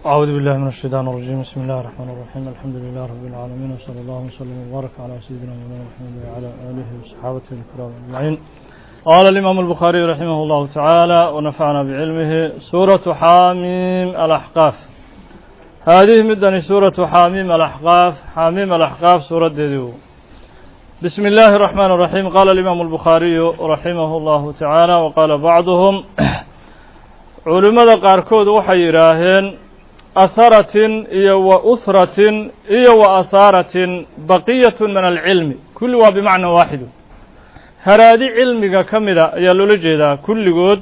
أعوذ بالله من الشيطان الرجيم بسم الله الرحمن الرحيم الحمد لله رب العالمين وصلى الله وسلم وبارك على سيدنا مولانا محمد وعلى آله وصحابته الكرام أجمعين قال الإمام البخاري رحمه الله تعالى ونفعنا بعلمه سورة حاميم الأحقاف هذه مدني سورة حاميم الأحقاف حاميم الأحقاف سورة ديدو بسم الله الرحمن الرحيم قال الإمام البخاري رحمه الله تعالى وقال بعضهم culimmada qaarkood waxay yidhaaheen aharatin iyo wa uhratin iyo wa ahaaratin baqiyatun min alcilmi kulli waa bimacna waaxidu haraadi cilmiga ka mida ayaa loola jeedaa kulligood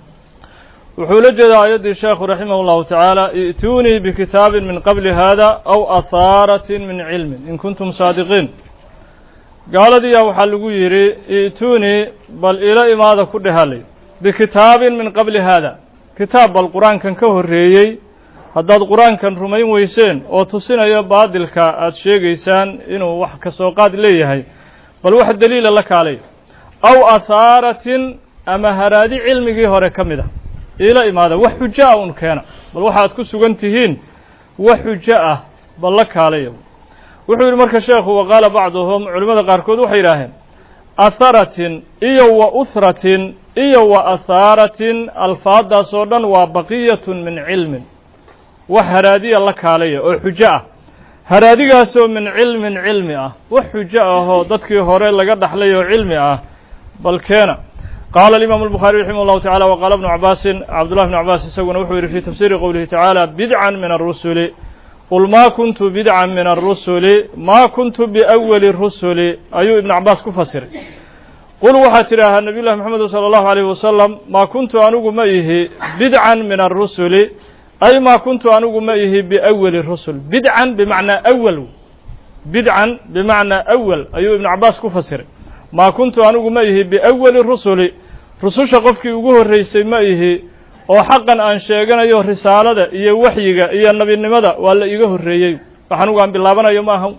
wuxuu la jeedaa aayaddii sheekhu raximah اllahu tacaala i'tuunii bikitaabin min qabli hada aw ahaaratin min cilmin in kuntum saadiqiin gaaladiiyaa waxaa lagu yidhi i'tuunii bal ila imaada ku dhehalay bikitaabin min qabli hada kitaab bal qur-aankan ka horreeyey haddaad qur-aankan rumayn weyseen oo tusinayo baadilka aada sheegaysaan inuu wax ka soo qaad leeyahay bal wax daliila la kaalay aw ahaaratin ama haraadi cilmigii hore ka mid a iila imaada wax xujo ah un keena bal waxaad ku sugan tihiin wax xujo ah bal la kaalaya wuxuu yidhi marka sheekhu wa qaala bacduhum culimmada qaarkood waxay yidhaaheen aharatin iyo wa uhratin iyo wa ahaaratin alfaaddaas oo dhan waa baqiyatun min cilmin wax haraadiya la kaalaya oo xujo ah haraadigaasoo min cilmin cilmi ah wax xujo ahoo dadkii hore laga dhaxlay oo cilmi ah bal keena qaala alimaamu albukhaari raximah allahu tacala wa qaala bnu cabaasin cabdullahi bnu cabaas isaguna wuxuu yidhi fii tafsiiri qowlihi tacaala bidcan min arusuli qul maa kuntu bidcan min arusuli maa kuntu biawali rusuli ayuu ibnu cabaas ku fasiray qul waxaad tidhaahaa nabiy llahi moxamedu sala allahu alayhi wasalam maa kuntu anigu ma ihi bidcan min arusuli ay maa kuntu anigu ma ihi biawali rusul bidcan bimacnaa awal bidcan bimacnaa awal ayuu ibnu cabaas ku fasiray maa kuntu anigu ma ihi biawali rusuli rususha qofkii ugu horreysay ma ihi oo xaqan aan sheeganayo risaalada iyo waxyiga iyo nebinimada waa la iiga horreeyey wax anigu aan bilaabanayo ma aha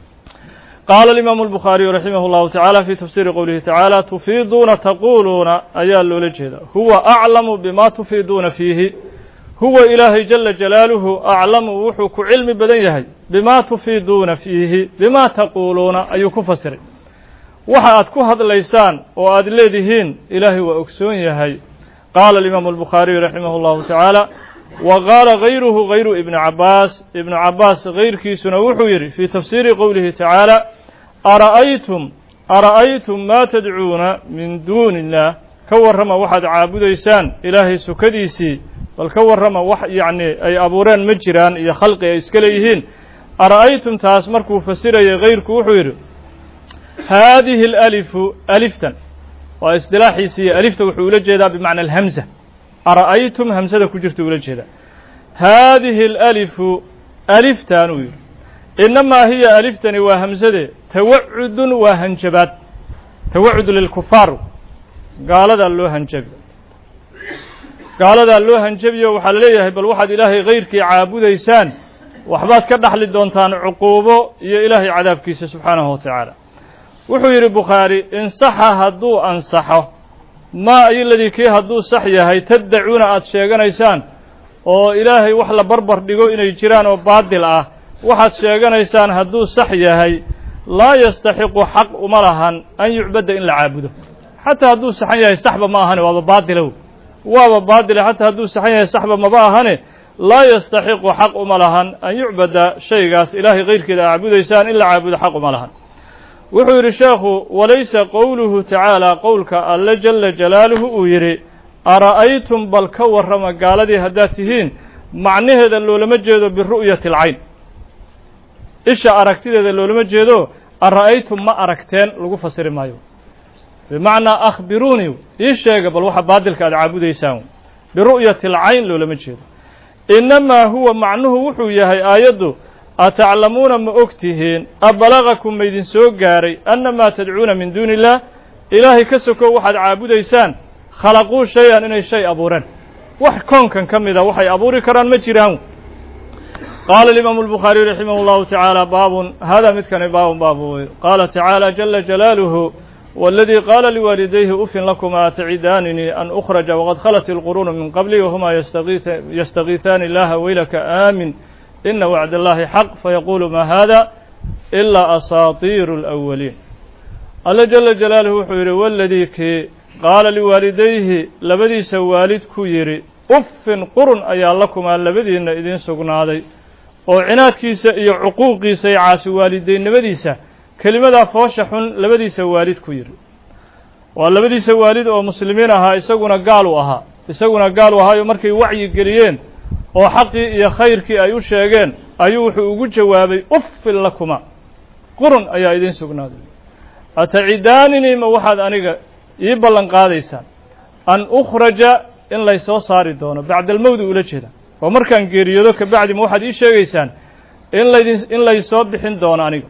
qaala alimaamu albukhaariyu raximah اllahu tacaala fii tafsiiri qowlihi tacaala tufiiduuna taquuluuna ayaa loola jeedaa huwa aclamu bima tufiiduuna fiihi huwa ilaahay jala jalaaluhu aclamu wuxuu ku cilmi badan yahay bima tufiiduuna fiihi bima taquuluuna ayuu ku fasiray waxa aad ku hadlaysaan oo aad leedihiin ilaahay waa ogsoon yahay qaala alimaamu albukhaariyu raximah اllahu tacaala wa qaala gayruhu gayru ibni cabaas ibnu cabaas gayrkiisuna wuxuu yidhi fii tafsiiri qowlihi tacaala ara'aytum ara'aytum maa tadcuuna min duuni illaah ka warrama waxaad caabudaysaan ilaahay sukadiisii bal ka warrama wax yacni ay abuureen ma jiraan iyo khalqi ay iska leeyihiin ara'aytum taas markuu fasirayay gayrku wuxuu yidhi haadihi alalifu aliftan waa isdilaaxiisiiyo alifta wuxuu ula jeedaa bimacna alhamza ara'aytum hamsada ku jirta ula jeedaa haadihi alalifu aliftan uu yidhi inamaa hiya aliftani waa hamsade tawacudun waa hanjabaad tawacud lilkufaar gaaladaa loo hanjabi gaaladaa loo hanjabiyo waxaa la leeyahay bal waxaad ilaahay kayrkii caabudaysaan waxbaad ka dhaxli doontaan cuquubo iyo ilaahay cadaabkiisa subxaanahu wa tacaala wuxuu yidhi bukhaari insaxa hadduu ansaxo maa ayoladii kii hadduu sax yahay taddacuuna aada sheeganaysaan oo ilaahay wax la barbar dhigo inay jiraan oo baadil ah waxaad sheeganaysaan hadduu sax yahay laa yastaxiqu xaq uma lahan an yucbadda in la caabudo xataa hadduu saxan yahay saxba ma ahane waaba baadilow waaba baadile xataa hadduu saxan yahay saxba maba ahane laa yastaxiqu xaq uma lahan an yucbada shaygaas ilaahay kayrkeeda a caabudaysaan in la caabudo xaq uma lahan wuxuu yidhi sheekhu walaysa qowluhu tacaala qowlka alle jala jalaaluhu uu yidhi ara'aytum bal ka warrama gaaladii haddaad tihiin macnaheeda loolama jeedo biru'yati alcayn isha aragtideeda loolama jeedo ara'aytum ma aragteen lagu fasiri maayo bimacnaa akhbiruunii ii sheega bal waxa baadilka aad caabudaysaan biru'yati alcayn loolama jeedo innamaa huwa macnuhu wuxuu yahay aayaddu ataclamuuna ma og tihiin abalagakum maydin soo gaaray annamaa tadcuuna min duuni illaah ilaahay ka sokow waxaad caabudaysaan khalaquu shay-an inay shay abuureen wax koonkan ka mida waxay abuuri karaan ma jiraan qaala alimaamu albukhaariyu raximah اllahu tacaala baabun hada midkani baabun baabu wey qaala tacaala jala jalaaluhu waladii qaala liwaalidayhi ufin lakuma atacidaanini an ukhraja waqad khalat ilquruunu min qabli wahuma yastakiihaani ilaha weylaka aamin ina wacd allahi xaq fayaquulu ma hada ilaa asaatiiru اlأwaliin alla jala jalaaluhu wuxuu yidhi waladii kii qaala liwaalidayhi labadiisa waalid ku yidhi uffin qurun ayaa lakumaa labadiinna idiin sugnaaday oo cinaadkiisa iyo cuquuqiisa iyo caasi waalidaynimadiisa kelimadaa foosha xun labadiisa waalid ku yidhi waa labadiisa waalid oo muslimiin ahaa isaguna gaal u ahaa isaguna gaal u ahaayo markay wacyi geliyeen oo xaqii iyo khayrkii ay u sheegeen ayuu wuxuu ugu jawaabay uffin lakuma qurun ayaa idiin sugnaaday atacidaanini ma waxaad aniga ii ballan qaadaysaan an ukhraja in laysoo saari doono bacda almowdi ula jeeda oo markaan geeriyoodo kabacdi ma waxaad ii sheegaysaan in laydin in laysoo bixin doono aniga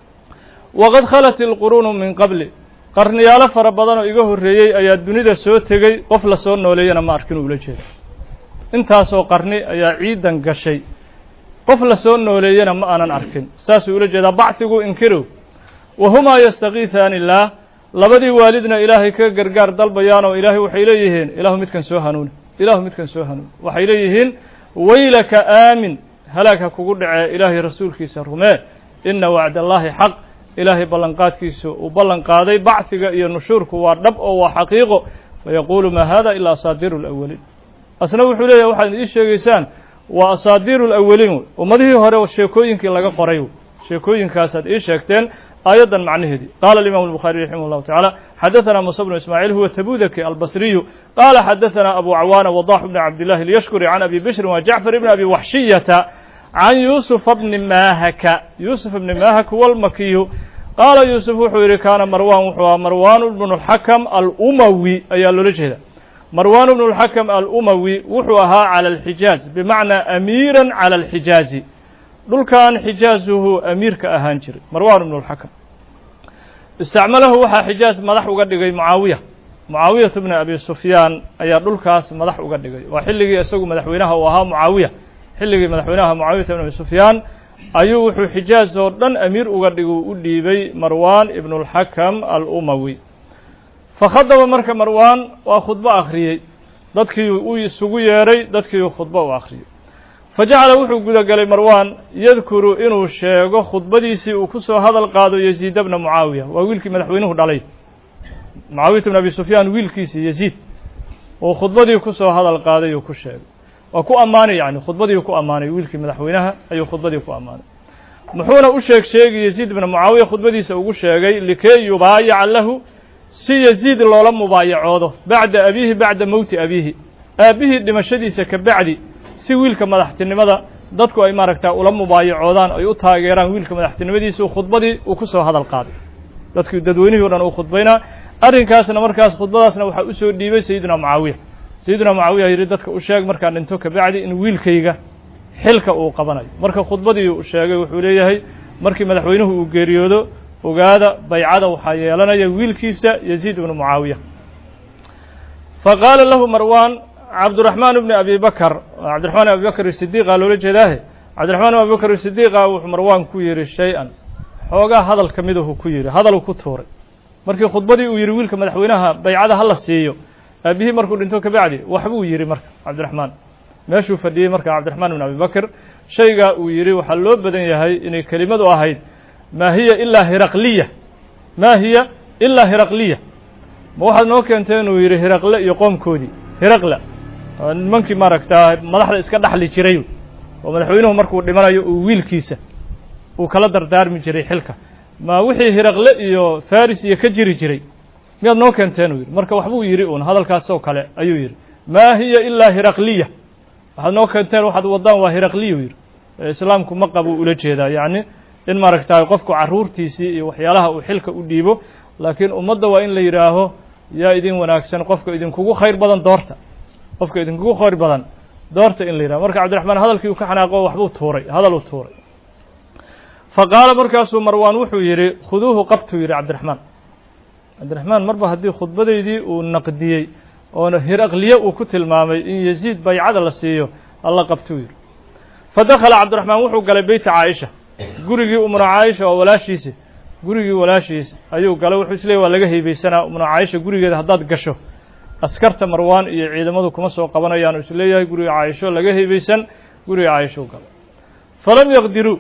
waqad khalat ilquruunu min qabli qarniyaalo fara badan oo iga horreeyey ayaa dunida soo tegey qof la soo nooleeyana ma arkin ula jeeda intaasoo qarni ayaa ciidan gashay qof la soo nooleeyana ma aanan arkin saasuu ula jeedaa bacdigu inkirow wahumaa yastakiihaani illaah labadii waalidna ilaahay ka gargaar dalbayaan oo ilaahay waxay leeyihiin ilaahu midkan soo hanuuni ilaahu midkan soo hanuuni waxay leeyihiin waylaka aamin halaag ha kugu dhacee ilaahay rasuulkiisa rumee ina wacd allaahi xaq ilaahay ballanqaadkiisu uu ballan qaaday bacdiga iyo nushuurku waa dhab oo waa xaqiiqo fayaquulu maa hada ilaa asaadiiru alawaliin asna wuxuu leeyahay waxaad ii sheegaysaan waa asaadiiru alawaliin wey ummadihii hore sheekooyinkii laga qoray wey sheekooyinkaasaad ii sheegteen aayaddan macnaheedii qaala alimaamu الbukhariي raximah اllahu taعaalى xadaثana musa bnu ismaaciil huwa tabudaki albasriyu qaala xadaثana abu cawaana wadax bni cabdillahi اlyashkuri can abi bishrin wa jacfar bni abi waxshiyata can yuusufa bni maahaka yuusuf bni maahak walmakiyu qaala yuusuf wuxuu yidhi kaana marwan wuxuu aha marwan bnu اlxakam alumawi ayaa loola jeeda marwan bnu اlxakam alumawi wuxuu ahaa calى اlxijaaz bimacnaa amiira calى اlxijaazi dhulkan xijaazuhu amiirka ahaan jiray marwan bnu اlxakam istacmalahu waxaa xijaaz madax uga dhigay mucaawiya mucaawiyatu bni abi sufyaan ayaa dhulkaas madax uga dhigay waa xilligii isagu madaxweynaha uu ahaa mucaawiya xilligii madaxweynaha mucaawiyata bn abi sufyaan ayuu wuxuu xijaaz oo dhan amiir uga dhiguu u dhiibay marwan ibnu اlxakam alumawi fakhadaba marka marwan waa khudbo akhriyey dadkii uu isugu yeedhay dadkii khudbo u akhriyey fajacala wuxuu gudagelay marwan yadkuru inuu sheego khudbadiisii uu ku soo hadal qaado yaziid bna mucaawiya waa wiilkii madaxweynuhu dhalay mucaawiyata bn abi sufyaan wiilkiisii yaziid uu khudbadii ku soo hadal qaaday uu ku sheegay waa ku ammaanay yani khudbadii ku ammaanay wiilkii madaxweynaha ayuu khudbadii ku ammaanay muxuuna u sheeg sheegi yaziid bna mucaawiya khudbadiisa ugu sheegay likay yubaayaca lahu si yaziid loola mubaayacoodo bacda abiihi bacda mowti abiihi aabbihii dhimashadiisa ka bacdi si wiilka madaxtinimada dadku ay maaragtaa ula mubaayacoodaan ay u taageeraan wiilka madaxtinimadiisa khudbadii uu ku soo hadal qaaday dadkii dadweynihii o dhan uu khudbaynaa arrinkaasna markaas khudbadaasna waxaa usoo dhiibay sayidina mucaawiya sayidina mucaawiya yidhi dadka u sheeg markaan dhinto kabacdi in wiilkayga xilka uu qabanayo marka khudbadii uu sheegay wuxuu leeyahay markii madaxweynuhu uu geeriyoodo ogaada baycada waxaa yeelanaya wiilkiisa yaziid ibnu mucaawiya faqaala lahu marwan cabdiraxmaan bni abi bakr cabdiraxmaan abi bakr sidiiqa loola jeedaahe cabdiraxmaan abi bakr sidiiqa wuxuu marwan ku yidhi shay-an xoogaa hadal ka midahu ku yidhi hadaluu ku tuuray markii khudbadii uu yidhi wiilka madaxweynaha baycada hala siiyo aabihii markuu dhinto kabacdi waxbuu yidhi marka cabdiraxmaan meeshuu fadhiyey marka cabdiraxmaan bn abi bakr shaygaa uu yidhi waxaa loo badan yahay inay kelimadu ahayd maa hiya ilaa hiraqliya maa hiya ilaa hiraqliya ma waxaad noo keentay inuu yidhi hiraqle iyo qoomkoodii hiraqla nimankii maaragtaa madaxda iska dhaxli jiray oo madaxweynuhu markuu dhimanayo uu wiilkiisa uu kala dardaarmi jiray xilka ma wixii hiraqle iyo faris iyo ka jiri jiray miyaad noo keenteen uu yidhi marka waxbuu yidhi uun hadalkaasoo kale ayuu yidhi maa hiya ilaa hiraqliya waxaad noo keenteen waxaad waddaan waa hiraqliya u yidhi islaamku ma qabuu ula jeedaa yacni in maaragtaa qofku carruurtiisii iyo waxyaalaha uu xilka u dhiibo laakiin ummadda waa in la yidhaaho yaa idin wanaagsan qofka idinkugu khayr badan doorta qofka idinkugu khayr badan doorta in la yidhaho marka cabdiraxmaan hadalkii uu ka xanaaqo waxbuu tuuray hadal uu tuuray fa qaala markaasuu marwaan wuxuu yidhi khuduuhu qabtuu yidhi cabdiraxmaan cabdiraxmaan marba haddii khudbadaydii uu naqdiyey oona hiraqliye uu ku tilmaamay in yaziid baycada la siiyo alla qabtuu yidhi fa dakhala cabdiraxmaan wuxuu galay beyta caaisha gurigii umra caaisha oo walaashiisi gurigii walaashiis ayuu galay wuxuu isleeyay waa laga heybeysanaa umna caaisha gurigeeda haddaad gasho askarta marwaan iyo ciidamadu kuma soo qabanayaan is leeyahay guriga caaisho laga heybeysan guriga caaishou galay falam yaqdiruu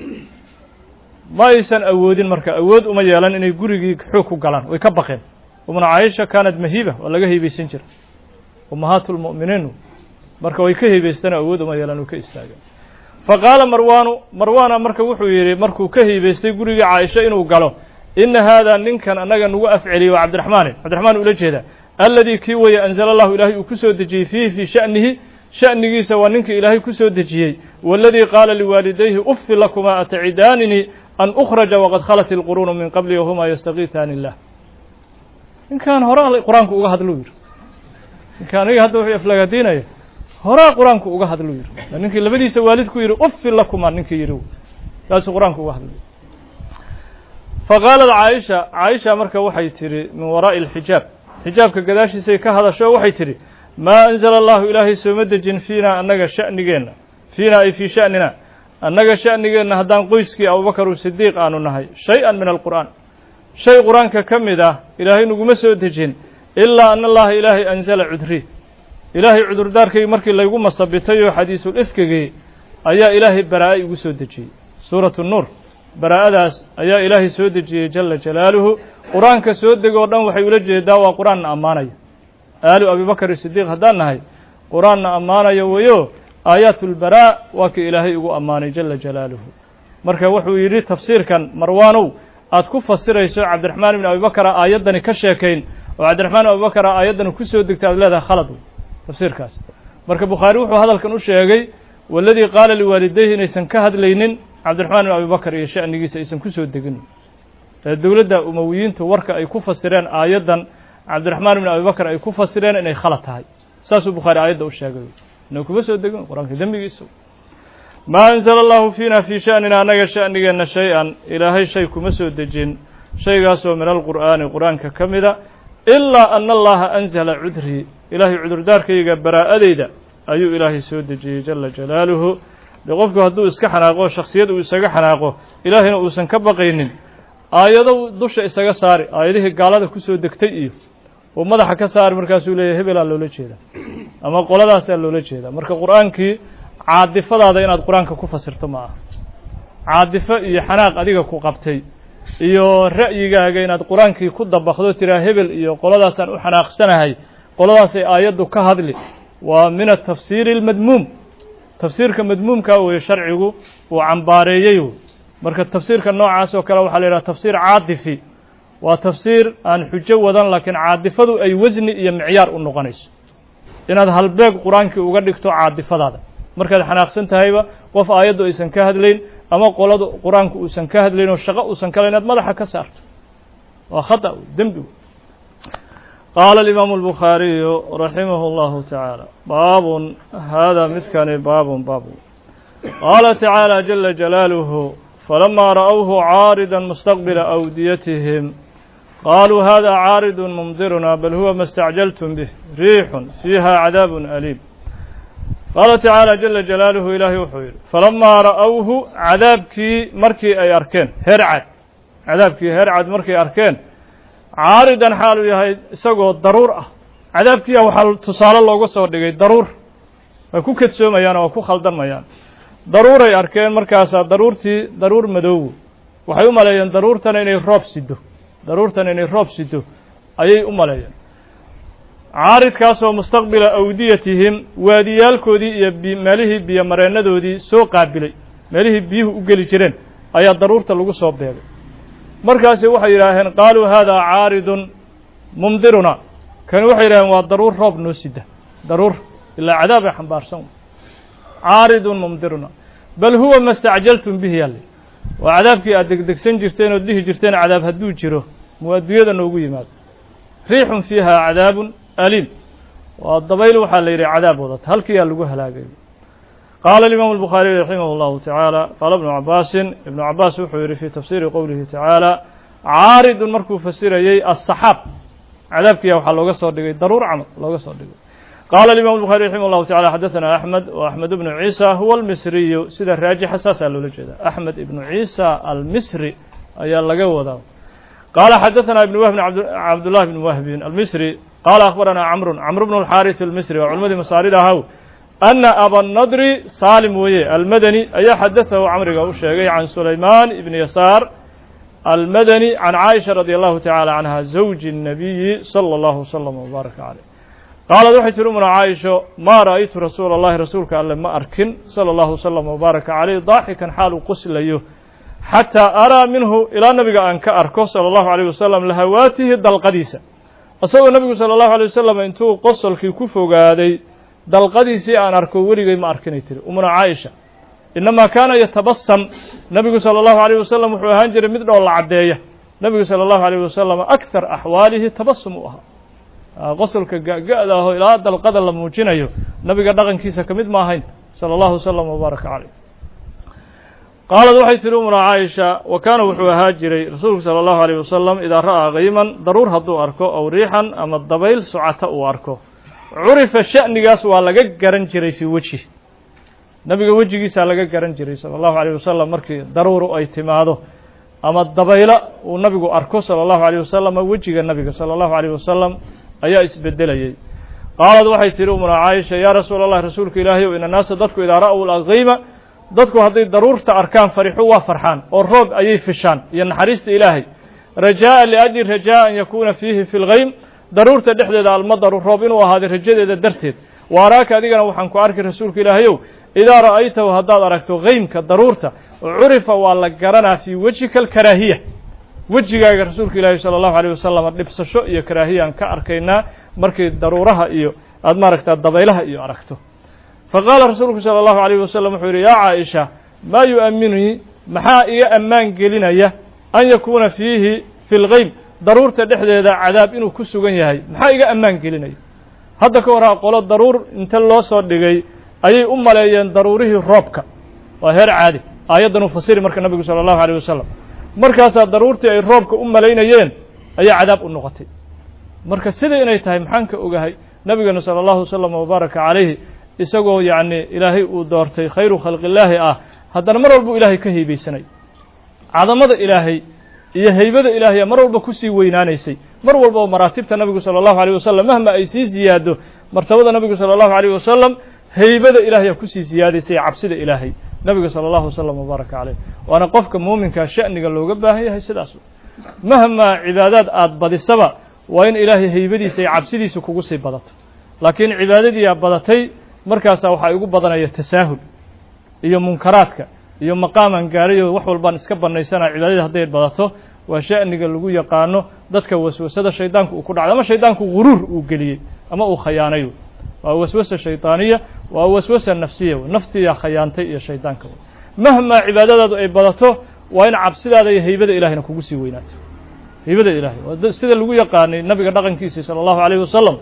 ma aysan awoodin marka awood uma yeelan inay gurigii xoog ku galaan way ka baqeen umna caaisha kaanad mahiiba waa laga heybeysan jira ummahaatu lmu'miniin marka way ka heybeystanoo awood uma yeelan uu ka istaageen fa qaala marwaanu marwaana marka wuxuu yidhi markuu ka heybeystay gurigii caaisho inuu galo ina haadaa ninkan annaga nagu afceliyey waa cabdiraxmaani cabdiraxmaan ula jeeda alladii kii weye anzala allahu ilaahay uu ku soo dejiyey fiihi fii sha'nihi sha'nigiisa waa ninkii ilaahay ku soo dejiyey waaladii qaala liwaalidayhi uffi lakumaa atacidaanini an ukhraja waqad khalat ilquruunu min qabli wahumaa yastakiitaani illah ninkan horaa qur-aanku uga hadluu yidhi ninka aniga hadda wuxuu aflagaadiinaya horaa qur-aanku uga hadluu yidhi ninkii labadiisa waalid ku yidhi uffi lakumaa ninkii yidhi kaasuu qur-aanku uga hadlay faqaalat caaisha caaisha marka waxay tidhi min waraa'i alxijaab xijaabka gadaashiisay ka hadasho waxay tidhi maa anzala allahu ilaahay sooma dejin fiinaa annaga sha'nigeenna fiinaa ay fii sha'nina annaga sha'nigeenna haddaan qoyskii abubakar u sidiiq aanu nahay shay-an min alqur'aan shay qur-aanka ka mid ah ilaahay naguma soo dejin ilaa ana allaha ilaahay anzala cudri ilaahay cudurdaarkaygi markii laygu masabitay oo xadiisul ifkigii ayaa ilaahay baraa'a igu soo dejiyey suuratu nuur baraa'adaas ayaa ilaahay soo dejiyey jala jalaaluhu qur-aanka soo degoo dhan waxay ula jeedaa waa qur-aanna ammaanaya aalu abibakar sidiiq haddaan nahay qur-aanna ammaanaya weyo aayaatulbaraa waa kii ilaahay igu ammaanay jala jalaaluhu marka wuxuu yidhi tafsiirkan marwaanow aad ku fasirayso cabdiraxmaan ibn abibakara aayaddani ka sheekayn oo cabdiraxmaan abubakara aayaddani ku soo degtay aad leedahay khalad tafsiirkaas marka bukhaari wuxuu hadalkan u sheegay waladii qaala liwaalidayhi inaysan ka hadlaynin cabdiraxmaan ibn abibakar iyo sha'nigiisa aysan ku soo degin ee dowladda umowiyiintu warka ay ku fasireen aayaddan cabdiraxmaan ibn abibakar ay ku fasireen inay khalad tahay saasuu bukhaari aayadda u sheegay inay kuma soo degin qur-aanka dembigiisa maa anzala allahu fiina fii sha'nina annaga sha'nigeenna shay-an ilaahay shay kuma soo dejin shaygaasoo min alqur'aani qur-aanka ka mida ilaa ana allaha anzala cudrii ilaahay cudurdaarkayga baraa'adeyda ayuu ilaahay soo dejiyey jala jalaaluhu de qofku hadduu iska xanaaqo shaksiyad uu isaga xanaaqo ilaahayna uusan ka baqaynin aayado dusha isaga saari aayadihii gaalada kusoo degtay iyo uu madaxa ka saari markaasuu leeyahy hebelaa loola jeeda ama qoladaasaa loola jeeda marka qur-aankii caadifadaada inaad qur-aanka ku fasirto ma aha caadifo iyo xanaaq adiga ku qabtay iyo ra'yigaaga inaad qur-aankii ku dabakdo tiraa hebel iyo qoladaasaan u xanaaqsanahay qoladaasay aayaddu ka hadli waa min atafsiiri almadmuum tafsiirka madmuumkaa weeye sharcigu uu cambaareeyey marka tafsiirka noocaas oo kale waxaa la yidhaha tafsiir caadifi waa tafsiir aan xujo wadan laakiin caadifadu ay wasni iyo micyaar u noqonayso inaad halbeeg qur-aankii uga dhigto caadifadaada markaad xanaaqsan tahayba qof aayaddu aysan ka hadlayn ama qoladu qur-aanku uusan ka hadlayn oo shaqo uusan kale inaad madaxa ka saarto waa khata dembi qaala alimaamu albukhaariyu raximahu allahu tacaala baabun haadaa midkani baabun baabun qaala tacaala jala jalaaluhu falamaa ra'awhu caarida mustaqbila awdiyatihim qaaluu hada caaridun mumdiruna bal huwa ma stacjaltum bih riixun fiiha cadaabun aliim qaala tacaala jala jalaaluhu ilaahay wuxuu yidhi falamaa ra'awhu cadaabkii markii ay arkeen hercad cadaabkii hercad markay arkeen caaridan xaaluu yahay isagoo daruur ah cadaabkiia waxaa tusaale looga soo dhigay daruur way ku kadsoomayaan oo ku khaldanmayaan daruuray arkeen markaasaa daruurtii daruur madoowo waxay u maleeyeen daruurtana inay roob sido daruurtana inay roob sido ayay u maleeyeen caaridkaasoo mustaqbila awdiyatihim waadiyaalkoodii iyo meelihii biyo mareennadoodii soo qaabilay meelihii biyuhu u geli jireen ayaa daruurta lagu soo beegay markaasi waxay yidhaaheen qaaluu haadaa caaridun mumdiruna kani waxay yidhaheen waa daruur roob noo sida daruur ilaa cadaab ay xambaarsan caaridun mumdiruna bal huwa ma stacjaltum bihi yalle waa cadaabkii aad degdegsan jirteen ood dhihi jirteen cadaab hadduu jiro muu adduunyada noogu yimaado riixun fiiha cadaabun aliim waa dabayl waxaa la yidhi cadaab wadata halkiiyaa lagu halaagay qaala alimaamu albukhaariy raximah allahu tacaala qaala ibnu cabaasin ibnu cabaas wuxuu yidhi fii tafsiiri qowlihi tacaala caaridun markuu fasirayey asaxaab cadaabkiya waxaa looga soo dhigay daruur camal looga soo dhigay qaala alimam الbuخarي raximah الlahu tacala xadaثana axmed w axmed ibnu ciisa huwa almisriyu sida raajixa saasaa loola jeeda axmed ibnu ciisa almisri ayaa laga wadaa qaala xadaثna ibn wahbin cabdullahi bn wahbin almisri qaala akhbarana camru camru bn اlxaariث almisri waa culimadii masaarida ahaw ana abanadri saalim weeye almadani ayaa xadaثahu camriga u sheegay can sulaymaan ibn yasaar almadani can caaisha radi allahu tacala canha zawji الnabiyi salى اllahu wslm wbaaraka caleyh qaalad waxay tihi umuna caaisho maa ra'aytu rasuula اllahi rasuulka alle ma arkin salى اllahu wslm wbaaraka caleyh daaxikan xaal uu qoslayo xataa araa minhu ilaa nabiga aan ka arko salى اllahu alيyh wasalam lahawaatihi dalqadiisa isagoo nebigu salى اllahu alيy wasalam intuu qosolkii ku fogaaday dalqadiisii aan arko weligay ma arkinay tiri umuna caaisha inamaa kaana yatabasam nebigu salى اllahu alيyh wasalam wuxuu ahaan jiray mid dhoolla caddeeya nebigu salى اllahu alيyh wasalam akthar axwaalihi tabasum u ahaa qosolka ga-ga-da aho ilaa dalqada la muujinayo nabiga dhaqankiisa ka mid ma ahayn salى اllahu wslm wbaaraka caleyh qaalad waxay tihi umuna caaisha wa kaana wuxuu ahaa jiray rasuulku salى اllahu alيyh wasalam idaa ra'aa kayman daruur hadduu arko aw riixan ama dabayl socata uu arko curifa sha'nigaas waa laga garan jiray fii wejhi nabiga wejigiisaa laga garan jiray salى اllahu alيyh wasalam markii daruuru ay timaado ama dabaylo uu nabigu arko salى اllahu alيyh wasalam wejiga nabiga salى اllahu alيyh wasalam ayaa isbedelayay qaalad waxay tihi umuna caaisha yaa rasuula allah rasuulka ilaahay ow ina naasa dadku idaa ra'w laqayma dadku hadday daruurta arkaan farixu waa farxaan oo roob ayay fishaan iyo naxariista ilaahay rajaaءa liajli rajaa an yakuuna fiihi fi lgaym daruurta dhexdeeda almadaru roob inuu ahaaday rajadeeda darteed wa araaka adigana waxaan ku arki rasuulka ilaahayow idaa ra'aytahu haddaad aragto gaymka daruurta curifa waa la garanaa fii wejhika alkaraahiya wejigaaga rasuulka ilaahi salى اllahu alيyh wasalam dhibsasho iyo karaahiyaan ka arkaynaa markii daruuraha iyo aad maaragtaa dabaylaha iyo aragto faqaala rasuulku salى اllahu alيyh wasalam wuxuu yidhi yaa caaisha maa yu'aminii maxaa iga ammaan gelinaya an yakuuna fiihi fi lgeyb daruurta dhexdeeda cadaab inuu ku sugan yahay maxaa iga ammaan gelinaya hadda ka waraa qolo daruur inta loo soo dhigay ayay u maleeyeen daruurihii roobka waa heer caadi aayaddan uu fasiri marka nabigu salى اllahu alيyh wasalam markaasaa daruurtii ay roobka u malaynayeen ayaa cadaab u noqotay marka sida inay tahay maxaan ka ogahay nabigeena salى اllahu wslm wbaaraka calayhi isagoo yacni ilaahay uu doortay khayru khalqi illaahi ah haddana mar walbuu ilaahay ka heybeysanay cadamada ilaahay iyo heybada ilaahaya mar walba kusii weynaanaysay mar walba oo maraatibta nabigu salى اllahu alيyh wasalam mahma ay sii ziyaado martabada nabigu salى اllahu alيyh wasalam heybada ilaahaya kusii siyaadaysay cabsida ilaahay nabiga salى اllahu wslm wbaaraka caleyh waana qofka muuminkaa sha'niga looga baahan yahay sidaas mahmaa cibaadaad aada badisaba waa in ilaahay heybadiisa iyo cabsidiisa kugu sii badato laakiin cibaadadiiaa badatay markaasaa waxaa igu badanaya tasaahul iyo munkaraadka iyo maqaaman gaarayo wax walbaan iska bannaysanaa cibaadadii hadday badato waa sha'niga lagu yaqaano dadka waswasada shaydaanku uu ku dhacday ama shaydaanku guruur uu geliyey ama uu khayaanayo waa waswasa shaydaaniya waa waswasa nafsiya naftiyaa khayaantay iyo shaydaanka mahmaa cibaadadaadu ay badato waa in cabsidaada iyo heybada ilahayna kugu sii weynaato heybada ilahay waa sida lagu yaqaanay nabiga dhaqankiisii salى اllahu عalيyh wasalam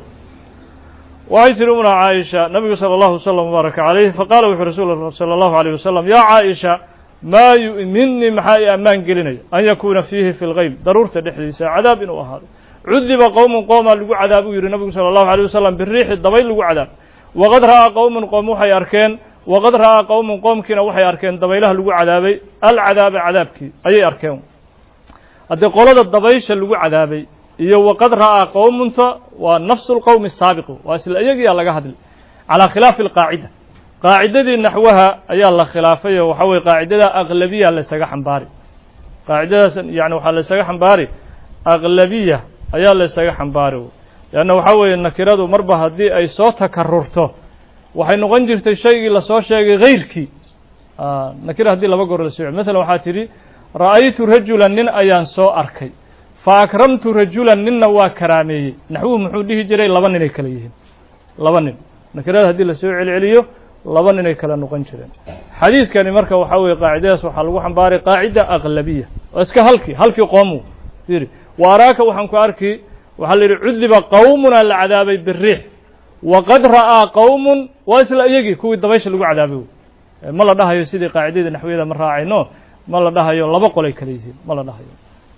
waxay tiri umna caaisha nabigu salى اllahu wslm wbaaraka calayh faqala wuxuu rasul salى اllahu عalيyh wasalam yaa caaisha maa yu'minii maxaa i ammaan gelinaya an yakuuna fiihi fi lgeyb daruurta dhexdiisa cadaab inuu ahaado cudiba qowmun qoomaa lagu cadaab uu yihi nabigu salى اllahu عalيه wasalam biriixi dabayl lagu cadaab waqad ra'aa qowmun qoom waxay arkeen waqad ra'aa qowmun qoomkiina waxay arkeen dabaylaha lagu cadaabay alcadaaba cadaabkii ayay arkeen haddii qolada dabaysha lagu cadaabay iyo waqad ra'aa qowmunta waa nafsu lqowmi asaabiqu waa isla iyagiyaa laga hadlay calaa khilaafi alqaacida qaacidadii naxwaha ayaa la khilaafay oo waxa weye qaacidada aqlabiya laysaga xambaari qaacidadaas yani waxaa laysaga xambaari aqlabiya ayaa laysaga xambaari leanna waxaa weeye nakiradu marba haddii ay soo takarurto waxay noqon jirtay shaygii lasoo sheegay hayrkii nakira haddii laba goor la soo masalan waxaa tidhi ra'aytu rajulan nin ayaan soo arkay fa akramtu rajulan ninna waa karaameeyey naxwuhu muxuu dhihi jiray laba ninay kale yihiin laba nin nakirada haddii lasoo celceliyo laba ninay kale noqon jireen xadiiskani marka waxaa weeye qaacidadaas waxaa lagu xambaaray qaacida aqlabiya oo iska halkii halkii qoomu fiiri wa araaka waxaan ku arki waxaa la yidhi cudiba qowmunaa la cadaabay biriix waqad ra'aa qowmun waa isla iyagii kuwii dabaysha lagu cadaabay ma la dhahayo sidii qaacidadii naxwiyada ma raacayno ma la dhahayo laba qolay kale yihiin ma la dhahayo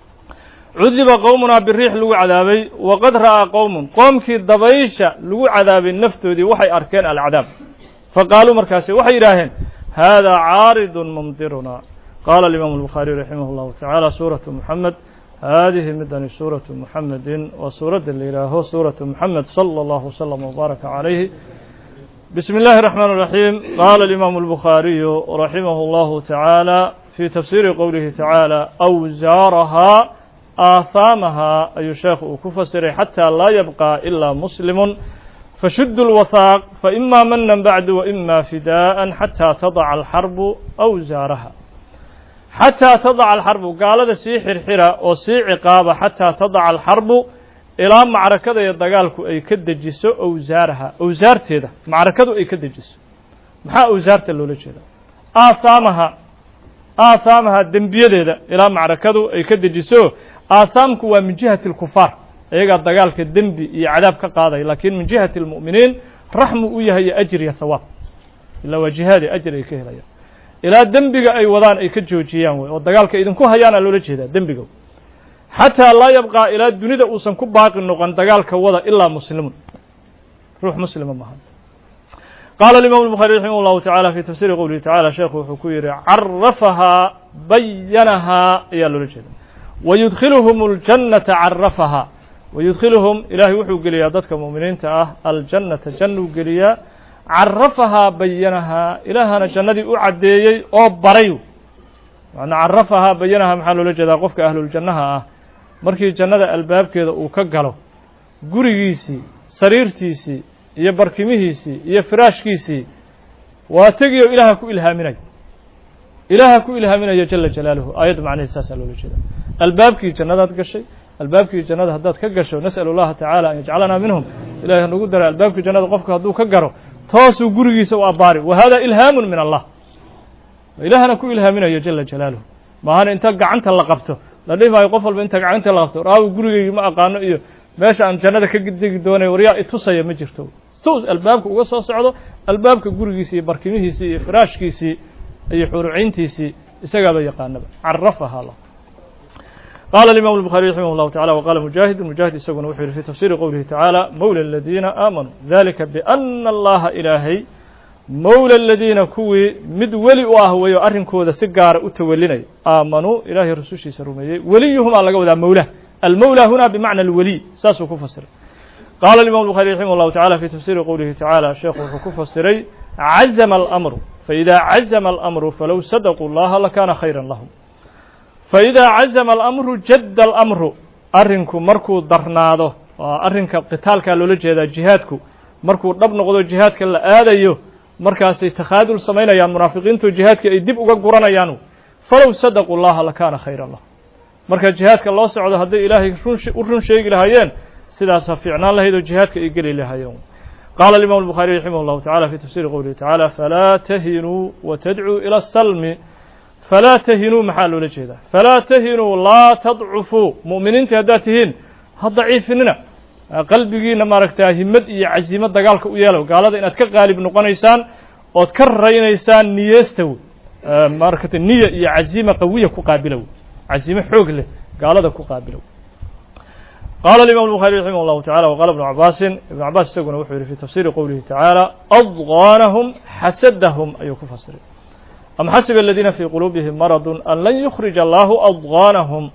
cudiba qowmunaa biriix lagu cadaabay waqad ra'aa qowmun qoomkii dabaysha lagu cadaabay naftoodii waxay arkeen alcadaab faqaaluu markaasi waxay yidhaaheen haadaa caaridun mumdiruna qaala alimaamu albukhaariy raximah اllahu tacaala suuratu moxamed haadihi midani suuratu muxamedin waa suuradda la yihaaho suuratu muxamed salى اllahu wslm wbaaraka calayhi bismi اllahi الرaxmaan الraxiim qaala alimaamu اlbukhaariyu raximah اllahu tacaala fi tafsiiri qowlihi tacaala awsaarahaa aahaamahaa ayuu sheekhu uu ku fasiray xataa laa yabqa ilaa muslimun fashudu اlwahaaq faima manan bacdu waima fidaءa xataa tadaca alxarbu awsaaraha xataa tadaca alxarbu gaalada sii xirxira oo sii ciqaaba xataa tadaca alxarbu ilaa macrakada iyo dagaalku ay ka dejiso awsaaraha awsaarteeda macrakadu ay ka dejiso maxaa awsaarta loola jeeda aahaamaha aahaamaha dembiyadeeda ilaa macrakadu ay ka dejiso aahaamku waa min jihati اlkufaar iyagaa dagaalka dembi iyo cadaab ka qaadaya lakin min jihati اlmu'miniin raxmu u yahay iyo ajr iyo hawaab ilaa waa jihaadi ajr ay ka helayaan ilaa dembiga ay wadaan ay ka joojiyaan wey oo dagaalka idinku hayaana loola jeedaa dembiga xataa laa yabqaa ilaa dunida uusan ku baaqi noqon dagaalka wada ilaa muslimun ruux muslima maha qaala alimam الbuخaari raximah اllahu taعala fi tafsiri qowlihi tacala sheekhu wuxuu ku yihi carafahaa bayanahaa ayaa loola jeeda wayudkhiluhum اljannata carafahaa wayudkhiluhum ilaahay wuxuu geliyaa dadka mu'miniinta ah aljannata jannuu geliyaa carafahaa bayanahaa ilaahana jannadii u caddeeyey oo baray macnaa carafahaa bayanahaa maxaa loola jeedaa qofka ahluljannaha ah markii jannada albaabkeeda uu ka galo gurigiisii sariirtiisii iyo barkimihiisii iyo firaashkiisii waa tegiyo ilaaha ku ilhaaminayo ilaaha ku ilhaaminayo jala jalaaluhu aayadda macnaheed saasaa loola jeeda albaabkii jannadaad gashay albaabkii jannada haddaad ka gasho nas'al اllaha tacaala an yajcalanaa minhum ilahay hanagu dara albaabkii jannada qofka hadduu ka garo toosuu gurigiisa u abbaari wa hada ilhaamu min allah ilaahana ku ilhaaminayo jala jalaaluhu maahana inta gacanta la qabto la dhihi maayo qof walba inta gacanta la qabto raawi gurigeygi ma aqaano iyo meesha aan jannada ka degi doonay waryaa itusaya ma jirto tus albaabka uga soo socdo albaabka gurigiisii iyo barkimihiisii iyo firaashkiisii iyo xuruciyntiisii isagaaba yaqaanaba carafaha lah qala الimam الbخarي raximah الlahu taعalى wqala mujaahid mujaahid isaguna wuxuu yihi fi tafsiri qowlihi tacaalى mowlى اladiina aamanuu dalika bأna allaha ilaahay mowlى اladiina kuwii mid weli u ah weyo arrinkooda si gaara u tawelinaya aamanuu ilaahay rasushiisa rumeeyey weliyuhumaa laga wadaa mowlah almowlى huna bmacna اlweliy saasuu ku fasiray qala الimam الbخarي raximah الlahu taعalى fi tafsiri qowlihi tacaalى sheekhu wuxuu ku fasiray cazma اlأmru faإida cazma اlأmru falow sadquu اllaha lakana khayra lahm faidaa cazama alamru jadda alamru arrinku markuu darnaado waa arrinka qitaalkaa loola jeedaa jihaadku markuu dhab noqdo jihaadka la aadayo markaasay takhaadul samaynayaan munaafiqiintu jihaadkii ay dib uga guranayaan falow sadaquu llaha lakaana khayran lah marka jihaadka loo socdo hadday ilaahay u run sheegi lahaayeen sidaas ha fiicnaan lahayd oo jihaadka ay geli lahaayeen qaala alimam الbukhariي raximah اllahu tacala fi tafsiri qowlihi tacala falaa tahinuu watadcuu ilى الsalmi falaa tahinuu maxaa loola jeedaa falaa tahinuu laa tadcufuu mu'miniintii haddaad tihiin ha daciifinina qalbigiina maaragtaa himad iyo casiimo dagaalka u yeelo gaalada inaad ka qaalib noqonaysaan ood ka raynaysaan niyeesta wey maaragta niya iyo casiima qawiya ku qaabila wey casiimo xoog leh gaalada ku qaabila wey qaala alimam الbuخarي raximah اllahu tacala wqala ibnu cabaasin ibnu cabaas isaguna wuxuu yihi fi tafsiri qowlihi tacaala adqaanahum xasadahum ayuu ku fasiray am xasiba aladiina fii quluubihim maradu an lan yukhrija allahu adqaanahum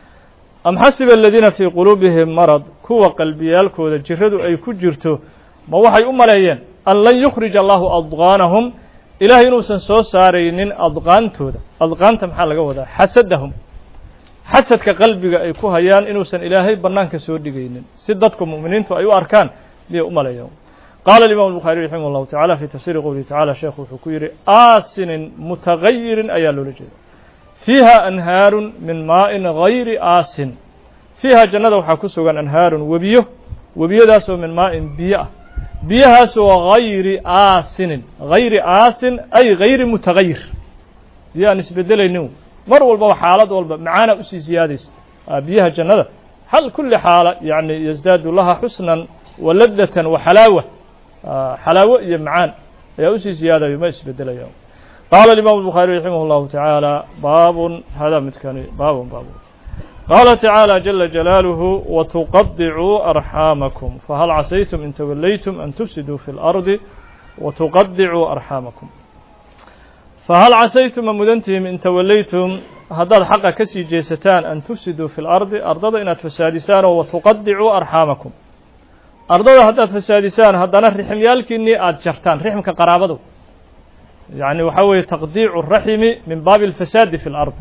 am xasiba aladiina fii quluubihim marad kuwa qalbiyaalkooda jiradu ay ku jirto ma waxay u maleeyeen an lan yukhrija allahu adqaanahum ilahay inuusan soo saaraynin adqaantooda adqaanta maxaa laga wadaa xasadahum xasadka qalbiga ay ku hayaan inuusan ilaahay bannaanka soo dhigaynin si dadku mu'miniintu ay u arkaan miyay u maleeyeen qaala alimam الbuخariي raximah اllahu tacala fi tafsiri qowlihi tacala sheekhu wuxuu ku yihi aasinin mutagayirin ayaa loola jeeda fiiha anhaarun min maa'in gayri aasin fiiha jannada waxaa ku sugan anhaarun webiyo webiyadaasoo min maa'in biyo ah biyahaasoo gayri aasinin gayri aasin ay gayri mutagayir biyo aan isbedelaynin mar walbaba xaalad walba macaana usii siyaadaysa biyaha jannada hal kuli xaala yani yasdaadu laha xusnan wa ladatan wa xalaawa xalaawo iyo macaan ayaa usii siyaadayo ma isbedelaya qaala alimam الbuخaariي raximah اllahu taعaalى baabun hada midkani baabun baabun qaala tacaalى jala jalaaluhu watuqadicuu arxaamakum fahal casaytum in tawallaytum an tufsiduu fi اlardi watuqadicuu arxaamakum fahal casaytum ma mudantihiin in tawallaytum haddaad xaqa ka sii jeesataan an tufsiduu fi lardi ardada inaad fasaadisaan oo watuqadicuu arxaamakum ardada haddaad fasaadisaan haddana rixmyaalkiinnii aada jartaan rixmka qaraabadu yacni waxaa weeye taqdiicu raximi min baabi alfasaadi fi lard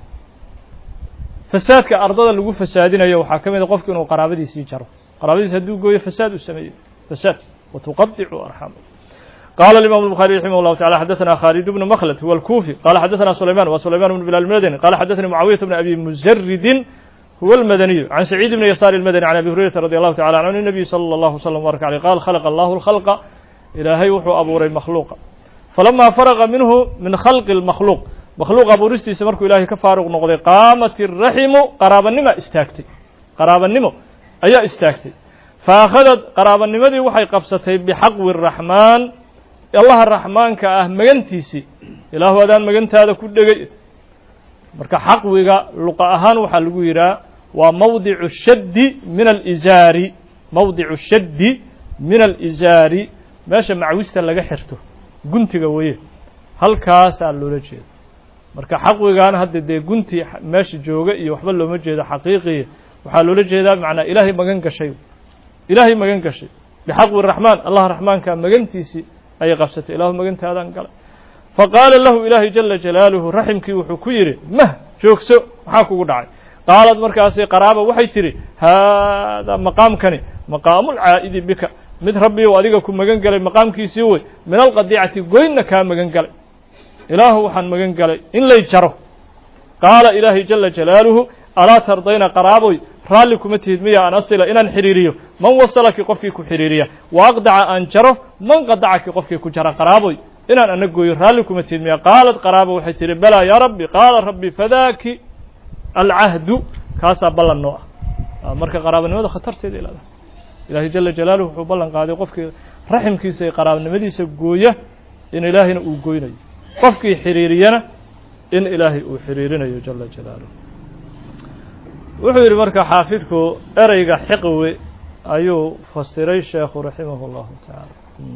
fasaadka ardada lagu fasaadinayo waxaa ka mid a qofku inuu qaraabadiisii jaro qaraabadiisi hadduu gooyo fasaad uu sameeyo fasaad watuqadicu arxaamakum قال الإمام البخاري رحمه الله تعالى حدثنا خالد بن مخلد هو الكوفي قال حدثنا سليمان وسليمان بن بلال المدني قال حدثني معاوية بن أبي مزرد هو المدني عن سعيد بن يسار المدني عن أبي هريرة رضي الله تعالى عنه النبي صلى الله عليه وسلم وبارك عليه قال خلق الله الخلق إلهي وحو أبو ري مخلوقا فلما فرغ منه من خلق المخلوق مخلوق أبو رستي سمرك إلهي كفارق نقضي قامت الرحم قرابا نما استاكتي قرابا نما أي استاكتي فأخذت قرابا نما دي وحي قبستي بحق الرحمن allaha raxmaanka ah magantiisii ilaahu adaan magantaada ku dhegay marka xaqwiga luqa ahaan waxaa lagu yidhaha waa mawdicu shaddi min alizaari mawdicu shaddi min alizaari meesha macwista laga xirto guntiga weye halkaasaa loola jeeda marka xaqwigan hadda dee gunti meesha jooga iyo waxba looma jeedo xaqiiqiya waxaa loola jeedaa macnaa ilaahay magan gashay ilaahay magan gashay bixaqwi raxmaan allah raxmaanka magantiisii ayay qabsatay ilaahu magantaadaan galay fa qaala lahu ilaahay jala jalaaluhu raximkii wuxuu ku yidhi mah joogso maxaa kugu dhacay qaalad markaasi qaraaba waxay tidhi haadaa maqaamkani maqaamulcaa'idi bika mid rabbiu adiga ku magan galay maqaamkiisii wey min alqadiicati goynna kaa magan galay ilaahu waxaan magan galay in lay jaro qaala ilaahay jala jalaaluhu alaa tardayna qaraaboy raalli kuma tihid miya an asila inaan xidhiiriyo man wasalaki qofkii ku xidhiiriya wa aqdaca aan jaro man qadacaki qofkii ku jara qaraaboy inaan ana gooyo raalli kuma tihid miya qaalad qaraabo waxay tihi balaa yaa rabbi qaala rabbi fadaaki alcahdu kaasaa ballan noo ah marka qaraabanimada khatarteeda ilaada ilaahay jala jalaaluhu wuxuu ballan qaaday qofkii raximkiisa iyo qaraabanimadiisa gooya in ilaahayna uu goynayo qofkii xidhiiriyana in ilaahay uu xidhiirinayo jala jalaaluhu wuxuu yidhi marka xaafidku ereyga xiqwi ayuu fasiray sheekhu raximah اllahu tacaala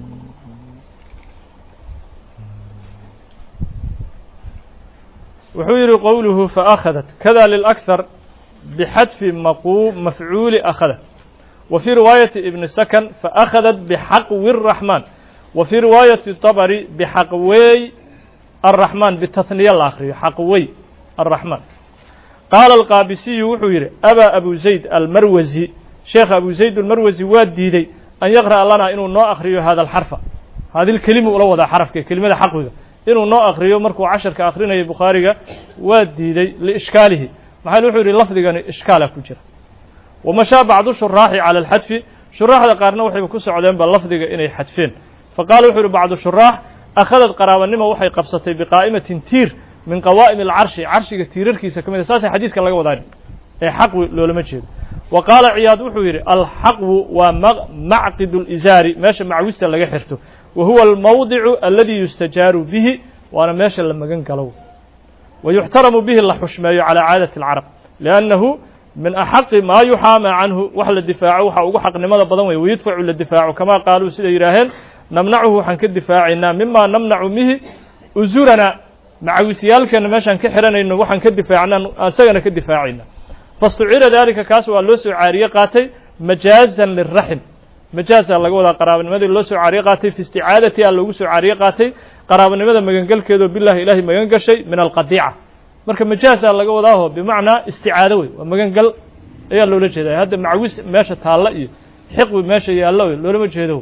wuxuu yihi qowluhu faأkhadat kada liلأkhar bxadfi mafcuuli akhadat wa fii riwaayati ibni sakan faأkhadat bxaqwi الraxmaan wa fii riwaayati طabri bxaqwey الraxmaan bitahniya la akriyo xaqwey الraxmaan qaala alqaabisiyu wuxuu yidhi abaa abu zayd almarwasi sheekha abu zayd almarwasi waa diiday an yaqra'a lana inuu noo akriyo hada alxarfa hadilkelima ula wadaa xarafka kelimada xaqwiga inuu noo akriyo markuu casharka akrinayay bukhaariga waa diiday liishkaalihi maxaa wuxuu yidhi lafdigani ishkaala ku jira wamashaa bacdu shuraaxi cala alxadfi shuraaxda qaarna waxayba ku socdeenba lafdiga inay xadfeen faqala wuxuu yihi bacdu shuraax akhadad qaraabanimo waxay qabsatay biqaa'imatin tiir min qawaa'im alcarshi carshiga tiirarkiisa ka mid a saasay xadiiska laga wadaa ee xaqwi loolama jeedo wa qaala ciyaad wuxuu yidhi alxaqwu waa macqidu lizaari meesha macwista laga xirto wa huwa almawdicu aladi yustajaaru bihi waana meesha la magan galo wa yuxtaramu bihi la xushmeeyo calaa caadati alcarab liannahu min axaqi maa yuxaama canhu wax la difaaco waxa ugu xaqnimada badan wey wayudfacu la difaaco kamaa qaaluu siday yidhaaheen namnacuhu waxaan ka difaacaynaa mima namnacu mihi uzurana macawisyaalkeena meeshaan ka xihanayno waxaan ka difaacna isagana ka difaacayna fastucira dalika kaas waa loo soo caariye qaatay majaazan liraxim majaazaa laga wadaa qaraabanimadii loo soo caariye qaatay fi isticaadati a loogu soo caariye qaatay qaraabanimada magangelkeedoo bilahi ilaahay magan gashay min alqadiica marka majaazaa laga wadaaho bimacnaa isticaado wey waa magangal ayaa loola jeedaa hadda macawis meesha taalla iyo xiqwi meesha yaallo wey loolama jeedo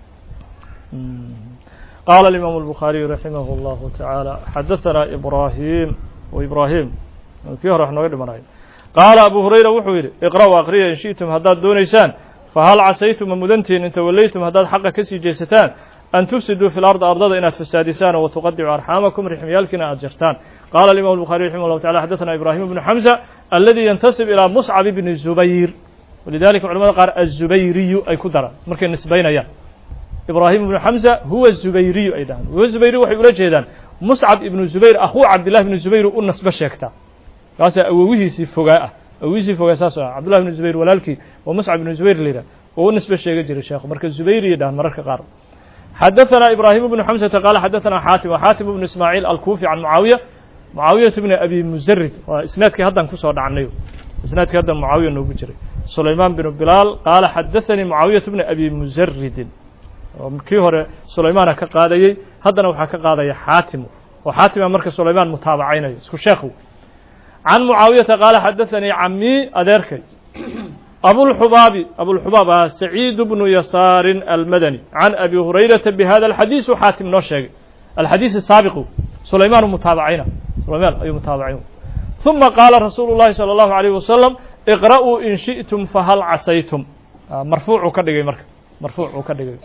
قال الإمام البخاري رحمه الله تعالى حدثنا إبراهيم وإبراهيم kii hore wax nooga dhimanay qaala abu hurayra wuxuu yidhi iqra'u aqriya in shi'tum haddaad doonaysaan fahal casaytum ma mudantihin in tawallaytum haddaad xaqa ka sii jeesataan an tufsiduu fi lardi ardada inaad fasaadisaan oo watuqadicu arxaamakum rixmiyaalkiina aad jartaan qaala alimam الbukhariي raximah اllahu tacala xadaثna ibrahim bnu xamza aladi yantasib ilىa muscab bni zubayr walidalika culamada qaar aلzubayriyu ay ku daraan markay nisbaynayaan ibrahim ibnu xamza huwa zubayriyu ay dhahaan huwa zubayriyu waxay ula jeedaan muscab ibnu zubayr akhuu cabdillahi ibnu zubayr u nasbo sheegtaa kaasaa awowihiisii fogaa ah awowihiisii fogaa saas ah cabdullahi ibnu zubayr walaalkii waa muscab ibnu zubayr la yidhah oo u nisbo sheega jiray sheekhu marka zubayriya dhahan mararka qaar xadaثna ibrahim bnu xamsata qaala xadaثna xaatim xaatim bnu ismaaciil alkufi can mucaawiya mucaawiyata bni abi musarid waa isnaadkii haddaan kusoo dhacnay isnaadkii haddan mucaawiya noogu jiray sulaymaan binu bilaal qaala xadaثanii mucaawiyata bni abi musaridin kii hore sulaymaana ka qaadayey haddana waxaa ka qaadaya xaatimu oo xaatima marka sulaymaan mutaabacaynayo isku sheekhu can mucaawiyata qaala xadaثanii camii adeerkay abulxubaabi abulxubaab ah saciid bnu yasaarin almadani can abi hurayrata bihada alxadiis u xaatim noo sheegay alxadiis saabiqu sulaymaan mutaabacayna sulaymaan ayuu mutaabacayn ثuma qaala rasuulu الlahi salى الlahu عalيه wasalam iqra'uu in shiئtum fahal casaytum marfuucuu ka dhigay marka marfuucuu ka dhigay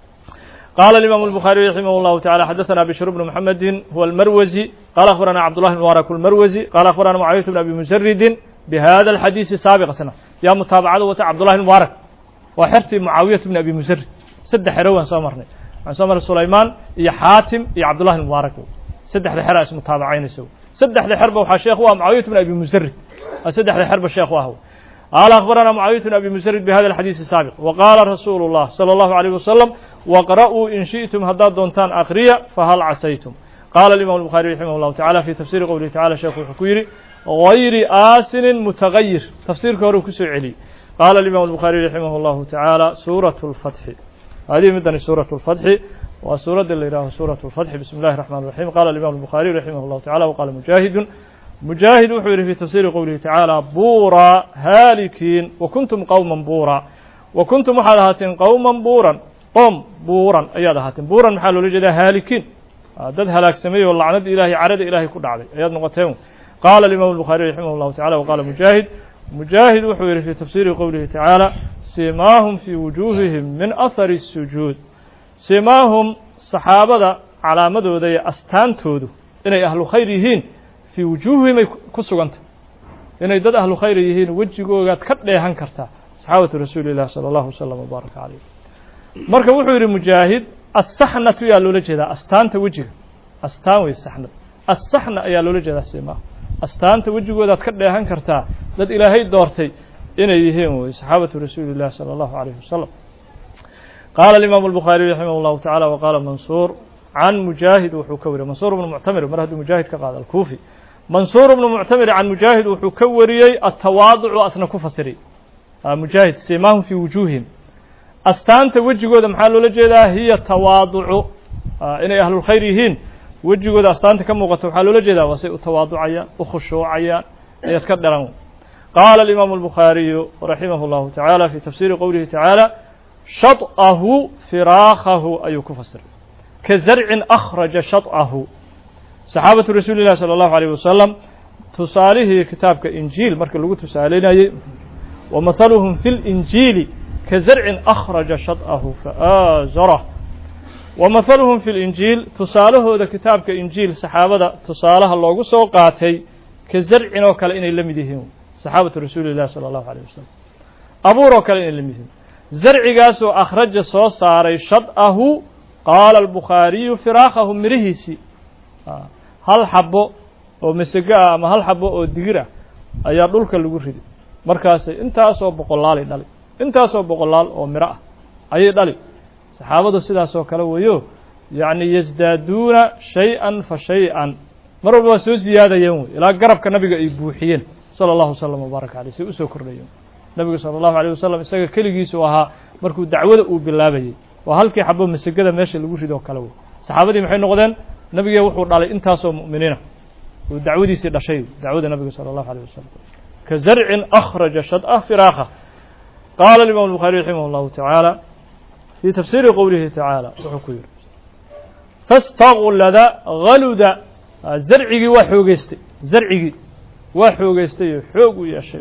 qaala الإimam الbخariي raximah الlahu taعalى xadaثna bشhr bn mحamedi huwa اlmarwزي qala akhbarana cabdالlah bn mubaarak اlmarwزي qala akhbarana mucaawiyaة bn abi musaridin bhada الxadiisi saabiqasna yaa mutaabacada wata cabdullahi mubaarak waa xertii mucaawiyat bn abi musarid saddex xero waan soo marnay waxaan soo marnay sulaymaan iyo xaatim iyo cabdullahi mubaarak saddexda xera is mutaabacaynaysa saddexda xerba waxaa sheekh u ah mucaawiyat bn abi musarid saddexda xerba sheekh u ah qaala akhbarana mucaawiyat bn abi musarid bihada alxadiisi saabiq wa qaala rasuulu اllah salى اllahu عalيه wasalam waqra'uu in shiئtum haddaad doontaan akriya fahal casaytum qaala imam الbukhariي raximah اllahu tacala fi tafsiri qowlihi tacala sheekhu wuxuu ku yidhi غayri aasinin mutagayir tafsiirka hore uu kusoo celiyey qaala الimam الbukhariي raximah اllahu taعaalى suuraة الfatxi hadihi midani suuraة الfatxi waa suuradda la yidhaaho suuraة الfatxi bismi اllahi الرحman الرaحim qala الimam الbukhariي raximah اllahu taعala wqala mujahidu mujaahid wuxuu yihi fi tafsiri qowlihi tacaalى buura haalikiin wakuntum qowma buura wakuntum waxaad ahaateen qowma buuran qoom buuran ayaad ahaateen buuran maxaa loola jeedaa haalikiin dad halaagsamay oo lacnada ilahay carada ilahay ku dhacday ayaad noqoteen qala الimam الbukhariي raximah اllahu tacala wqala mujaahid mujaahid wuxuu yihi fi tafsiri qowlihi tacaala simaahum fii wujuuhihim min ahari الsujuud simaahum saxaabada calaamadooda iyo astaantoodu inay ahlu khayr yihiin fii wujuuhihim ay ku sugantah inay dad ahlu khayr yihiin wejigoogaad ka dheehan kartaa saxaabatu rasuuli اlah salى اllahu wslm wbaaraka calayh marka wuxuu yihi mujaahid asaxnatu yaa loola jeedaa astaanta wejiga astaan wey saxnad asaxna ayaa loola jeedaa simaahum astaanta wejigoodaad ka dheehan kartaa dad ilaahay doortay inay yihiin wey saxaabatu rasuuli اllahi salى اllahu عalيh wasalam qaala الimaamu الbukhaariي raximah اllahu taعala waqaala mansuur can mujaahid wuxuu ka wariyey mansuur bnu muctamir mar hadduu mujaahid ka qaado alkuufi mansuur bnu muctamir can mujaahid wuxuu ka wariyey atawaaducu asna ku fasiray mujaahid simaahum fii wujuuhihim astaanta wejigooda maxaa loola jeedaa hiya tawaaducu inay ahlulkhayr yihiin wejigooda astaanta ka muuqata waxaa loola jeedaa waa say u tawaaducayaan u khushuucayaan ayaad ka dharan qaala الimaamu الbukhaariyu raximah اllahu taعala fi tafsiri qowlihi taعaalى shaطأhu firaakahu ayuu ku fasiray ka zarcin akhraja shaطأhu saxaabatu rasuuli اllahi salى اllahu عalيه wasalam tusaalihii kitaabka injiil marka lagu tusaalinayey wa mahaluhum fi اlinjiili ka zarcin akhraja shaطأhu faazarah wa mahaluhum fi linjiil tusaalahooda kitaabka injiil saxaabada tusaalaha loogu soo qaatay ka zarcin oo kale inay la mid yihiin saxaabatu rasuuli اllahi salى اllahu عalيه wasalam abuur oo kale inay la mid yihiin zarcigaasoo akhraja soo saaray shad'ahu qaala albukhaariyu firaakahu mirihiisii hal xabo oo masego ah ama hal xabo oo digir ah ayaa dhulka lagu riday markaasay intaasoo boqolaalay dhali intaasoo boqolaal oo miro ah ayay dhali saxaabadu sidaasoo kale weeyo yacni yasdaaduuna shay-an fa shay-an mar walba waa soo siyaadayeen wey ilaa garabka nabiga ay buuxiyeen sala allahu wasalam wbaaraka aleyh say usoo kordhayeen nabigu salى اllahu alيه wasalam isaga keligiisu ahaa markuu dacwada uu bilaabayey waa halkii xabo masegada meesha lagu rido kale wey saxaabadii maxay noqdeen nabigee wuxuu dhalay intaasoo mu'miniina uu dacwadiisii dhashay dacwada nabiga salى اllahu alيه wasalam ka zarcin akhraja shadأa firaaka qaala imam الbukhaariي raximah اllahu taعaalى fii tafsiiri qowlihi taعaalى wuxuu ku yihi faاstaglada haluda zarcigii waa xoogeystay zarcigii waa xoogeystay oo xoog u yeeshay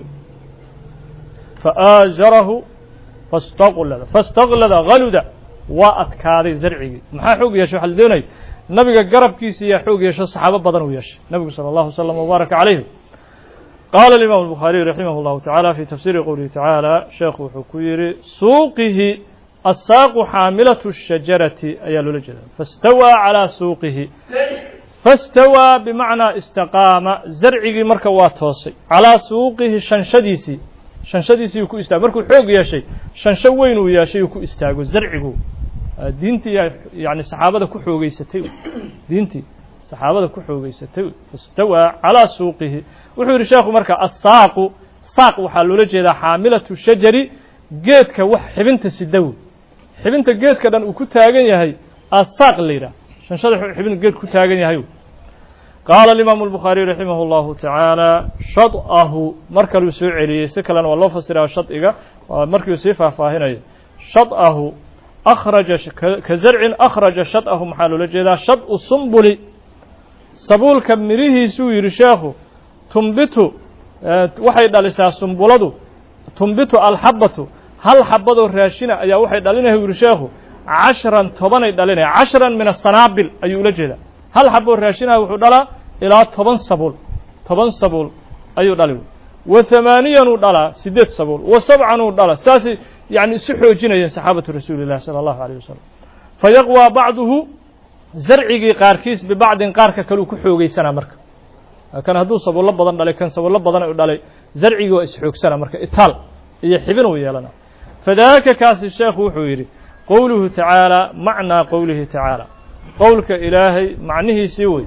faajarahu fastaglada fastaglada haluda waa adkaaday zarcigii maxaa xoog yeeshay waxa la doonaya nabiga garabkiisa yaa xoog yeesho saxaabo badan uu yeeshay nabigu salى اllahu wslam wbaaraka calayh qaala الimam الbukhaariي raximah اllahu taعala fi tafsiri qowlihi taعaalى sheekhu wuxuu ku yihi suuqihi asaaqu xaamilaة الshajarati ayaa loola jeeda fastawىa calىa suuqihi fastawىa bimacnaa istaqaama zarcigii marka waa toosay calىa suuqihi shanshadiisii shanshadiisii uu ku istaago markuu xoog yeeshay shansho weyn uu yeeshay uu ku istaago zarcigu diintii yani saxaabada ku xoogeysatay diintii saxaabada ku xoogeysatay istawaa calaa suuqihi wuxuu yidhi sheekhu marka assaaqu saaq waxaa loola jeedaa xaamilatu shajari geedka wax xibinta sidawi xibinta geedka dhan uu ku taagan yahay asaaq la yidhaah shanshada xibin geed ku taagan yahay qaala alimaamu albukhaariy raximah اllahu tacaala shad'ahu mar kaluu soo celiyey si kalena waa loo fasiraa shad'iga markiu sii faahfaahinayo shad'ahu akhraja ka zarcin akhraja shad'ahu maxaa loola jeedaa shad'u sumbuli sabuulka mirihiisuu yidhi sheekhu tumbitu waxay dhalisaa sumbuladu tumbitu alxabatu hal xabadoo raashina ayaa waxay dhalinaya yidhi sheekhu cashran tobanay dhalinaya cashran min asanaabil ayuu ula jeedaa hal xaboo raashinaha wuxuu dhalaa ilaa toban sabuul toban sabuul ayuu dhali wa hamaaniyanuu dhalaa siddeed sabuul wa sabcanuu dhala saasay yani isu xoojinayeen saxaabatu rasuuli llahi sala allahu alayh wasalam fa yaqwaa bacduhu zarcigii qaarkiis bibacdin qaarka kaleu ku xoogeysanaa marka kan hadduu sabuullo badan dhalay kan sabuullo badan u dhalay zarcigii waa isxoogsana marka itaal iyo xibin uu yeelana fadaaka kaasi sheekhu wuxuu yidhi qowluhu tacaala macnaa qowlihi tacaala qowlka ilaahay macnihiisii wey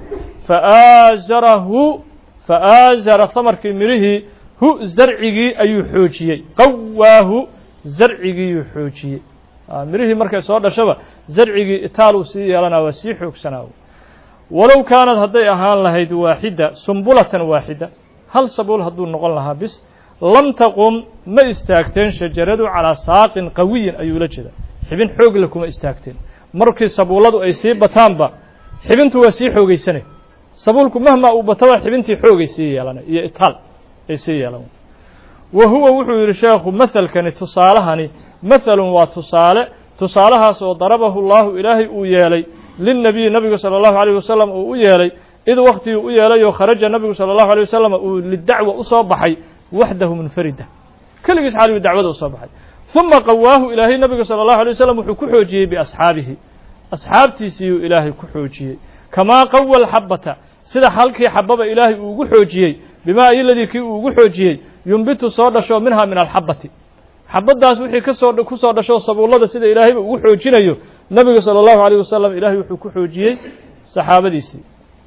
faaazarahu faaazara hamarkii midhihii hu zarcigii ayuu xoojiyey qawaahu zarcigiiyuu xoojiyey midhihii markay soo dhashaba zarcigii itaaluu sii yeelanaa waa sii xoogsanaa walow kaanad hadday ahaan lahayd waaxida sumbulatan waaxida hal sabuul hadduu noqon lahaa bis lam taqum ma istaagteen shajaradu calaa saaqin qawiyin ayuu la jeeda xibin xoogle kuma istaagteen markii sabuulladu ay sii bataanba xibintu waa sii xoogeysanay sabuulku mahma uu bataba xibintii xoogay sii yeelanay iyo itaal ay sii yeelan wa huwa wuxuu yidhi sheekhu mahalkani tusaalahani mahalun waa tusaale tusaalahaas oo darabahu llahu ilaahay uu yeelay lilnabiyi nabigu sala allahu alayh wasalam uu u yeelay id waktigii u yeelay oo kharaja nabigu sala allahu alay wasalam uu lidacwa usoo baxay waxdahu munfarida keligiis xaaligu dacwada usoo baxay uma qawaahu ilaahay nabiga sala allahu alay wasalam wuxuu ku xoojiyey biasxaabihi asxaabtiisiiyuu ilaahay ku xoojiyey kamaa qawa alxabata sida halkii xababa ilaahay uu ugu xoojiyey bimaa iyoladii kii uu ugu xoojiyey yumbitu soo dhasho minha min alxabati xabaddaas wixii kasoo ku soo dhasho sabuullada sida ilaahayba ugu xoojinayo nabiga salى اllahu عalيه wasalam ilahay wuxuu ku xoojiyey saxaabadiisii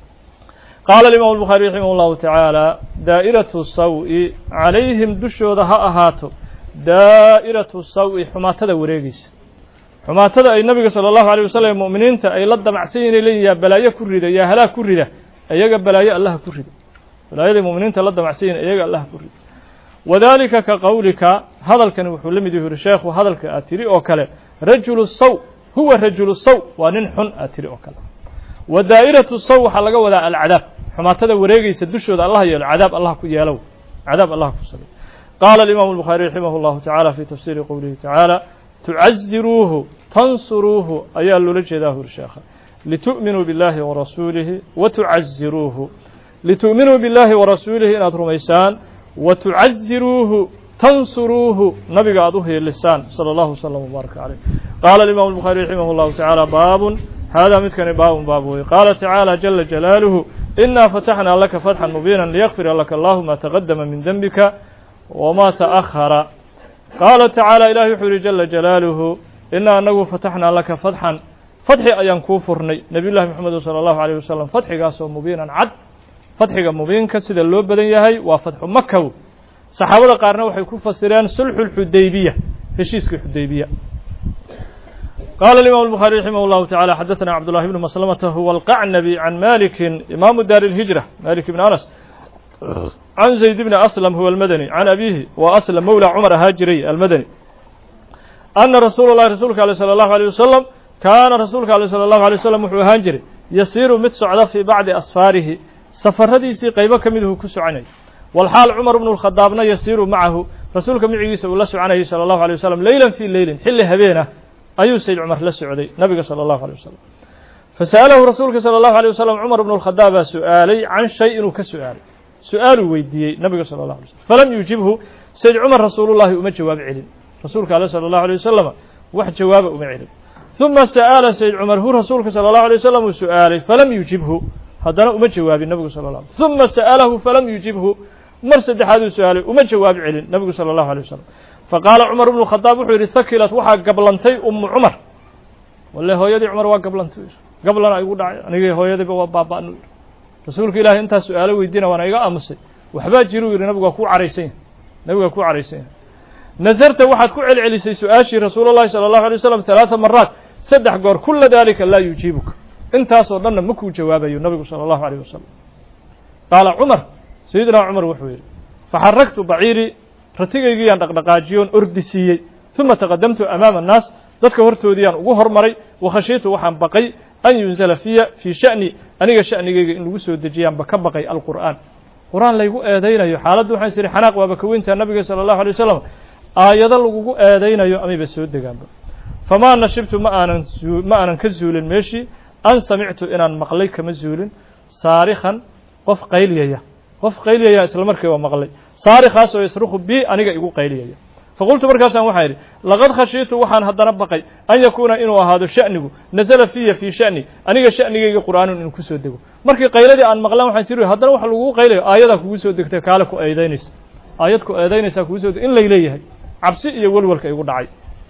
qaala imam الbukhaari raximah اllahu taعaalى daa'iraةu saw-i calayhim dushooda ha ahaato daa'iraةu saw-i xumaatada wareegeysa xumaatada ay nabiga salى اllahu عalيه wasalam mu'miniinta ay la damacsan yihin leeyihin yaa balaayo ku rida yaa halaag ku rida iyaga balaayo allaha ku rida balaayaday mu'miniinta la damacsan yihin iyaga allaha ku rida wadalika ka qowlika hadalkani wuxuu la mid yahu yuri sheekhu hadalka aad tiri oo kale rajulu saw huwa rajulu saw waa nin xun aad tiri oo kale wa daa'iratu saw waxaa laga wadaa alcadaab xumaatada wareegeysa dushooda allah yeelo cadaab allah ku yeelow cadaab allah ku sabay qaala alimaamu الbukhaari raximah اllahu taعala fi tafsiri qowlihi tacaala tucaziruuhu tansuruuhu ayaa loola jeedaa huri sheekha litu'minuu biاllahi warasuulihi wa tucaziruuhu litu'minuu biاllahi warasuulihi inaad rumaysaan wa tucaziruuhu tansuruuhu nabiga aad u hiilisaan salى اllahu wslm wbaaraka caleyh qaala alimam الbukhaari raximah اllahu tacaala baabun hada midkani baabun baab wey qaala tacaala jala jalaaluhu inaa fataxnaa laka fatxan mubiina liyakfira laka allahu ma taqadama min denbika wma taأhara qaala tacaala ilahi wuxuu yihi jala jalaaluhu inaa anagu fataxnaa laka fatxan fatxi ayaan kuu furnay nabiy llahi moxamed salى اllahu alيyh wasalam fatxigaasoo mubiinan cad fatxiga mubiinka sida loo badan yahay waa fatxu makaw saxaabada qaarna waxay ku fasireen sulxu اxudaybiya heshiiskii xudaybiya qala imam الbخarي raximah اllahu taعalى xadaثna cabdالlahi bn maslamata huwa alqacnabi can maliki imaamu dar الhijrة malik bn anas can zayd bni aslam huwa almadani can abihi wa aslam mowla cumar ahaa jiray almadani ana rasuula اllahi rasuulka aleh salى اllahu alيه wasalam kaana rasuulka aleh salى اllahu alيه wasalam wuxuu ahaan jiray yasiiru mid socda fii bacdi asfaarihi safaradiisii qaybo ka miduu ku soconayay walxaal cumar bnu اlkhadaabna yasiiru macahu rasuulka micigiisa uu la soconayay salى اllahu alيه wasalam leylan fii leylin xilli habeenah ayuu sayd cumar la socday nabiga salى اllahu alيه wasalam fasa'alahu rasuulka salى اllahu alيه wasalam cumar bnu اlkhadaab baa su-aalay can shay inuu ka su-aalay su-aaluu weydiiyey nabiga salى اllahu alay slm falam yujibhu sayd cumar rasuulullahi uma jawaab celin rasuulka ale salى اllahu alيه wasalama wax jawaaba uma celin ثuma sa'ala sayd cumar hu rasuulka salى اllahu alيه wasalam uu su-aalay falam yujibhu haddana uma jawaabin nabigu sal ه ثuma sa'alahu falam yujibhu mar saddexaaduu su-aalay uma jawaab celin nabigu salى اllahu alيه wasalam faqaala cumar bnu khadaab wuxuu yidhi hakilat waxaa gablantay umu cumar walle hooyadii cumar waa gablantay gablana igu dhacay anigii hooyadayba waa baaba-nu yidhi rasuulka ilaahay intaas su-aalo weydiina waana iga aamusay waxbaa jiruu yidhi nabigu waa kuu caraysan yahay nabigu waa kuu caraysan yahay nasarta waxaad ku celcelisay su-aashii rasuul llahi salى اllahu alay waslam talaata maraat saddex goor kula dalika laa yujiibuka intaasoo dhanna ma kuu jawaabayo nabigu salى اllahu alيyh wasalam qaala cumar sayidina cumar wuxuu yidhi faxaragtu baciirii ratigaygiyaan dhaqdhaqaajiyoon ordi siiyey uma taqadamtu amaama annaas dadka hortoodiyaan ugu hormaray wakhashiitu waxaan baqay an yunzala fiya fii sha'ni aniga sha'nigayga in lagu soo dejiyaanba ka baqay alqur'aan qur-aan laygu eedaynayo xaaladda waxaan is ihi xanaaq waaba ka weyntaa nabiga sala allahu alay wasalam aayado lagugu eedaynayo amayba soo degaanba famaa nashibtu ma aanan ma aanan ka zuulin meeshii an samictu inaan maqlay kama zuulin saarikhan qof qaylyaya qof qayliyaya isla markii waa maqlay saarikhaas oo yasruku bi aniga igu qayliyaya faqultu markaasaan waxaan idhi laqad khashiitu waxaan haddana baqay an yakuuna inuu ahaado sha'nigu nasala fiya fii sha'ni aniga sha'nigayga qur'aanun inuu kusoo dego markii qayladii aan maqlaan waxaan siri haddana waxa lagugu qaylayo aayadaa kugu soo degtay kaale ku eedaynaysa aayad ku eedaynaysaa kugu soo deg in lay leeyahay cabsi iyo welwalka igu dhacay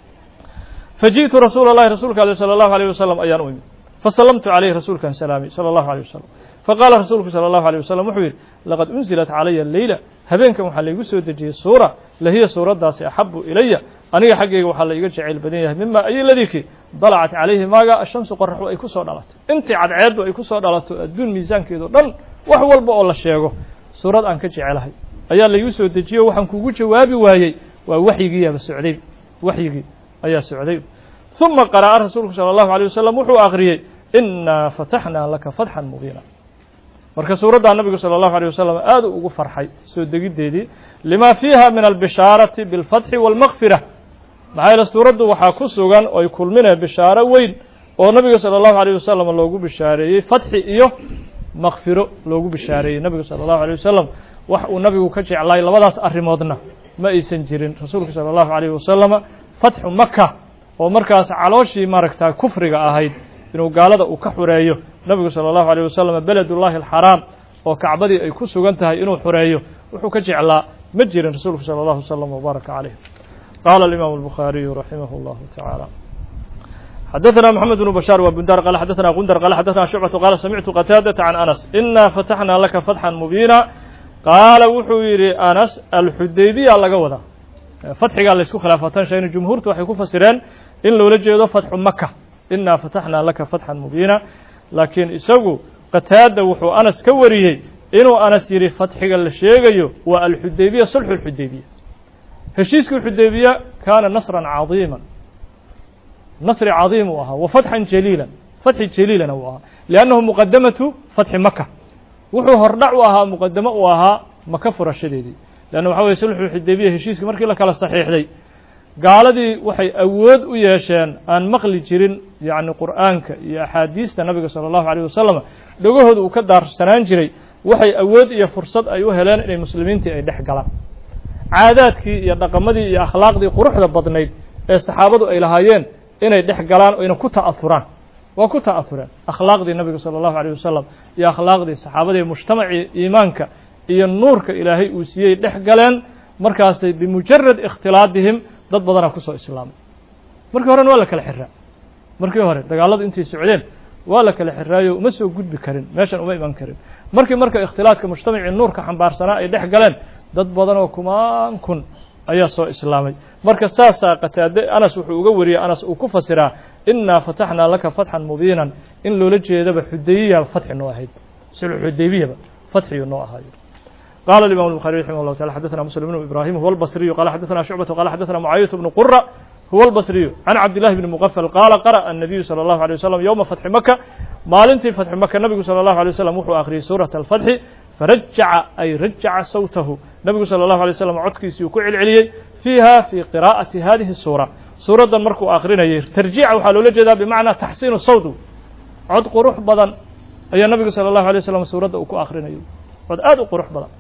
faji'tu rasuula llahi rasuulka ale sala allahu alayh wasalam ayaan u imi fasallamtu calayhi rasuulkan salaami sala allahu alayh wasalam faqaala rasuulku sala allahu alيyh wasalam wuxuu yidhi laqad unzilat calaya leyla habeenkan waxaa laygu soo dejiyey suura lahiya suuraddaasi axabu ilaya aniga xaggayga waxaa la iga jeceyl badan yahay mima ayoladikii dalacat calayhi maaga ashamsu qoraxdu ay ku soo dhalato intii cadceeddu ay ku soo dhalato adduun miisaankeedo dhan wax walba oo la sheego suurad aan ka jecelahay ayaa laygu soo dejiyo waxaan kugu jawaabi waayey waa waxyigiiaba socday waxyigii ayaa socday uma qara'a rasuulku sala allahu alيyh wasalam wuxuu akhriyey inaa fataxnaa laka fatxan mubiina marka suuraddaa nabigu salى اllahu alيه wasalam aad ugu farxay soo degiddeedii lima fiiha min albishaarati biاlfatxi wاlmakfira maxaa yeele suuraddu waxaa ku sugan oy kulminee bishaaro weyn oo nabiga salى اllahu alيyh wasalam loogu bishaareeyey fatxi iyo makfiro loogu bishaareeyey nabigu salى اllahu alيyh wasalam wax uu nabigu ka jeclaay labadaas arrimoodna ma aysan jirin rasuulku salى اllahu alيyh wasalama fatxu maka oo markaas calooshii maaragta kufriga ahayd inuu gaalada uu ka xureeyo nabigu salى اllahu alيyh wasalam beledullahi alxaraam oo kacbadii ay ku sugan tahay inuu xureeyo wuxuu ka jeclaa ma jirin rasuulku salى اllahu wslam wbaaraka calayh qaala alimaamu الbukhaariyu raximah اllahu tacaala xadaثna mxamed bnu bashaar wa bundar qala xadaثna gundar qala xadaثna shucbatu qaala samictu qataadata can anas ina fataxna laka fatxan mubiina qaala wuxuu yidhi anas alxudaybiya laga wadaa fatxigaa laysku khilaafatan shayna jumhuurtu waxay ku fasireen in loola jeedo fatxu maka inaa fataxnaa laka fatxan mubiina laakiin isagu qataada wuxuu anas ka wariyey inuu anas yidhi fatxiga la sheegayo waa alxudaybiya sulxu lxudaybiya heshiiskii xudaybiya kaana nasran cadiima nasri cadiim uu ahaa wa fatxan jaliilan fatxi jaliilana uu ahaa liannahu muqadamatu fatxi maka wuxuu hordhac u ahaa muqadamo uu ahaa maka furashadeedii leanna waxa weye sulxu xudaybiya heshiiskii markii la kala saxiixday gaaladii waxay awood u yeesheen aan maqli jirin yacni qur'aanka iyo axaadiista nabiga sala allahu alayh wasalam dhogahooda uu ka daarsanaan jiray waxay awood iyo fursad ay u heleen inay muslimiintii ay dhex galaan caadaadkii iyo dhaqamadii iyo akhlaaqdii quruxda badnayd ee saxaabadu ay lahaayeen inay dhex galaan oyna ku ta'ahuraan waa ku ta'ahureen akhlaaqdii nabiga sala allahu alayh wasalam iyo akhlaaqdii saxaabadii mujtamacii iimaanka iyo nuurka ilaahay uu siiyey dhex galeen markaasay bimujarad ikhtilaadihim dad badanaa kusoo islaamay markii horena waa la kala xiraa markii hore dagaaladu intay socdeen waa la kala xiraayo uma soo gudbi karin meeshan uma iman karin markii marka ikhtilaadka mujtamacii nuurka xambaarsanaa ay dhex galeen dad badan oo kumaan kun ayaa soo islaamay marka saasaa qataade anas wuxuu uga wariyey anas uu ku fasiraa inaa fataxnaa laka fatxan mubiinan in loola jeedaba xudaybiyaba fatxi noo ahayd sulxu xudaybiyaba fatxiyu noo ahaayo قال الإمام البخاري رحمه الله تعالى حدثنا مسلم بن إبراهيم هو البصري قال حدثنا شعبة قال حدثنا معاوية بن قرة هو البصري عن عبد الله بن مغفل قال قرأ النبي صلى الله عليه وسلم يوم فتح مكة maalintii فتح مكة نبgu صلى الله عليه وسلم wuxuu akhriyey sورة الفتح فرجع أي رجع صوته نبgu صلى الله عليه وسلم codkiisii uu ku celceliyey فيها في قراءة هذه السورة suuraddan markuu akrinayay tarjiica waxaa loola jeedaa bimacnaa taxsiinu sawd cod qurux badan ayaa nabigu salى الlahu عalيه وسلم suuradda uu ku akrinayay cod aad u qurux badan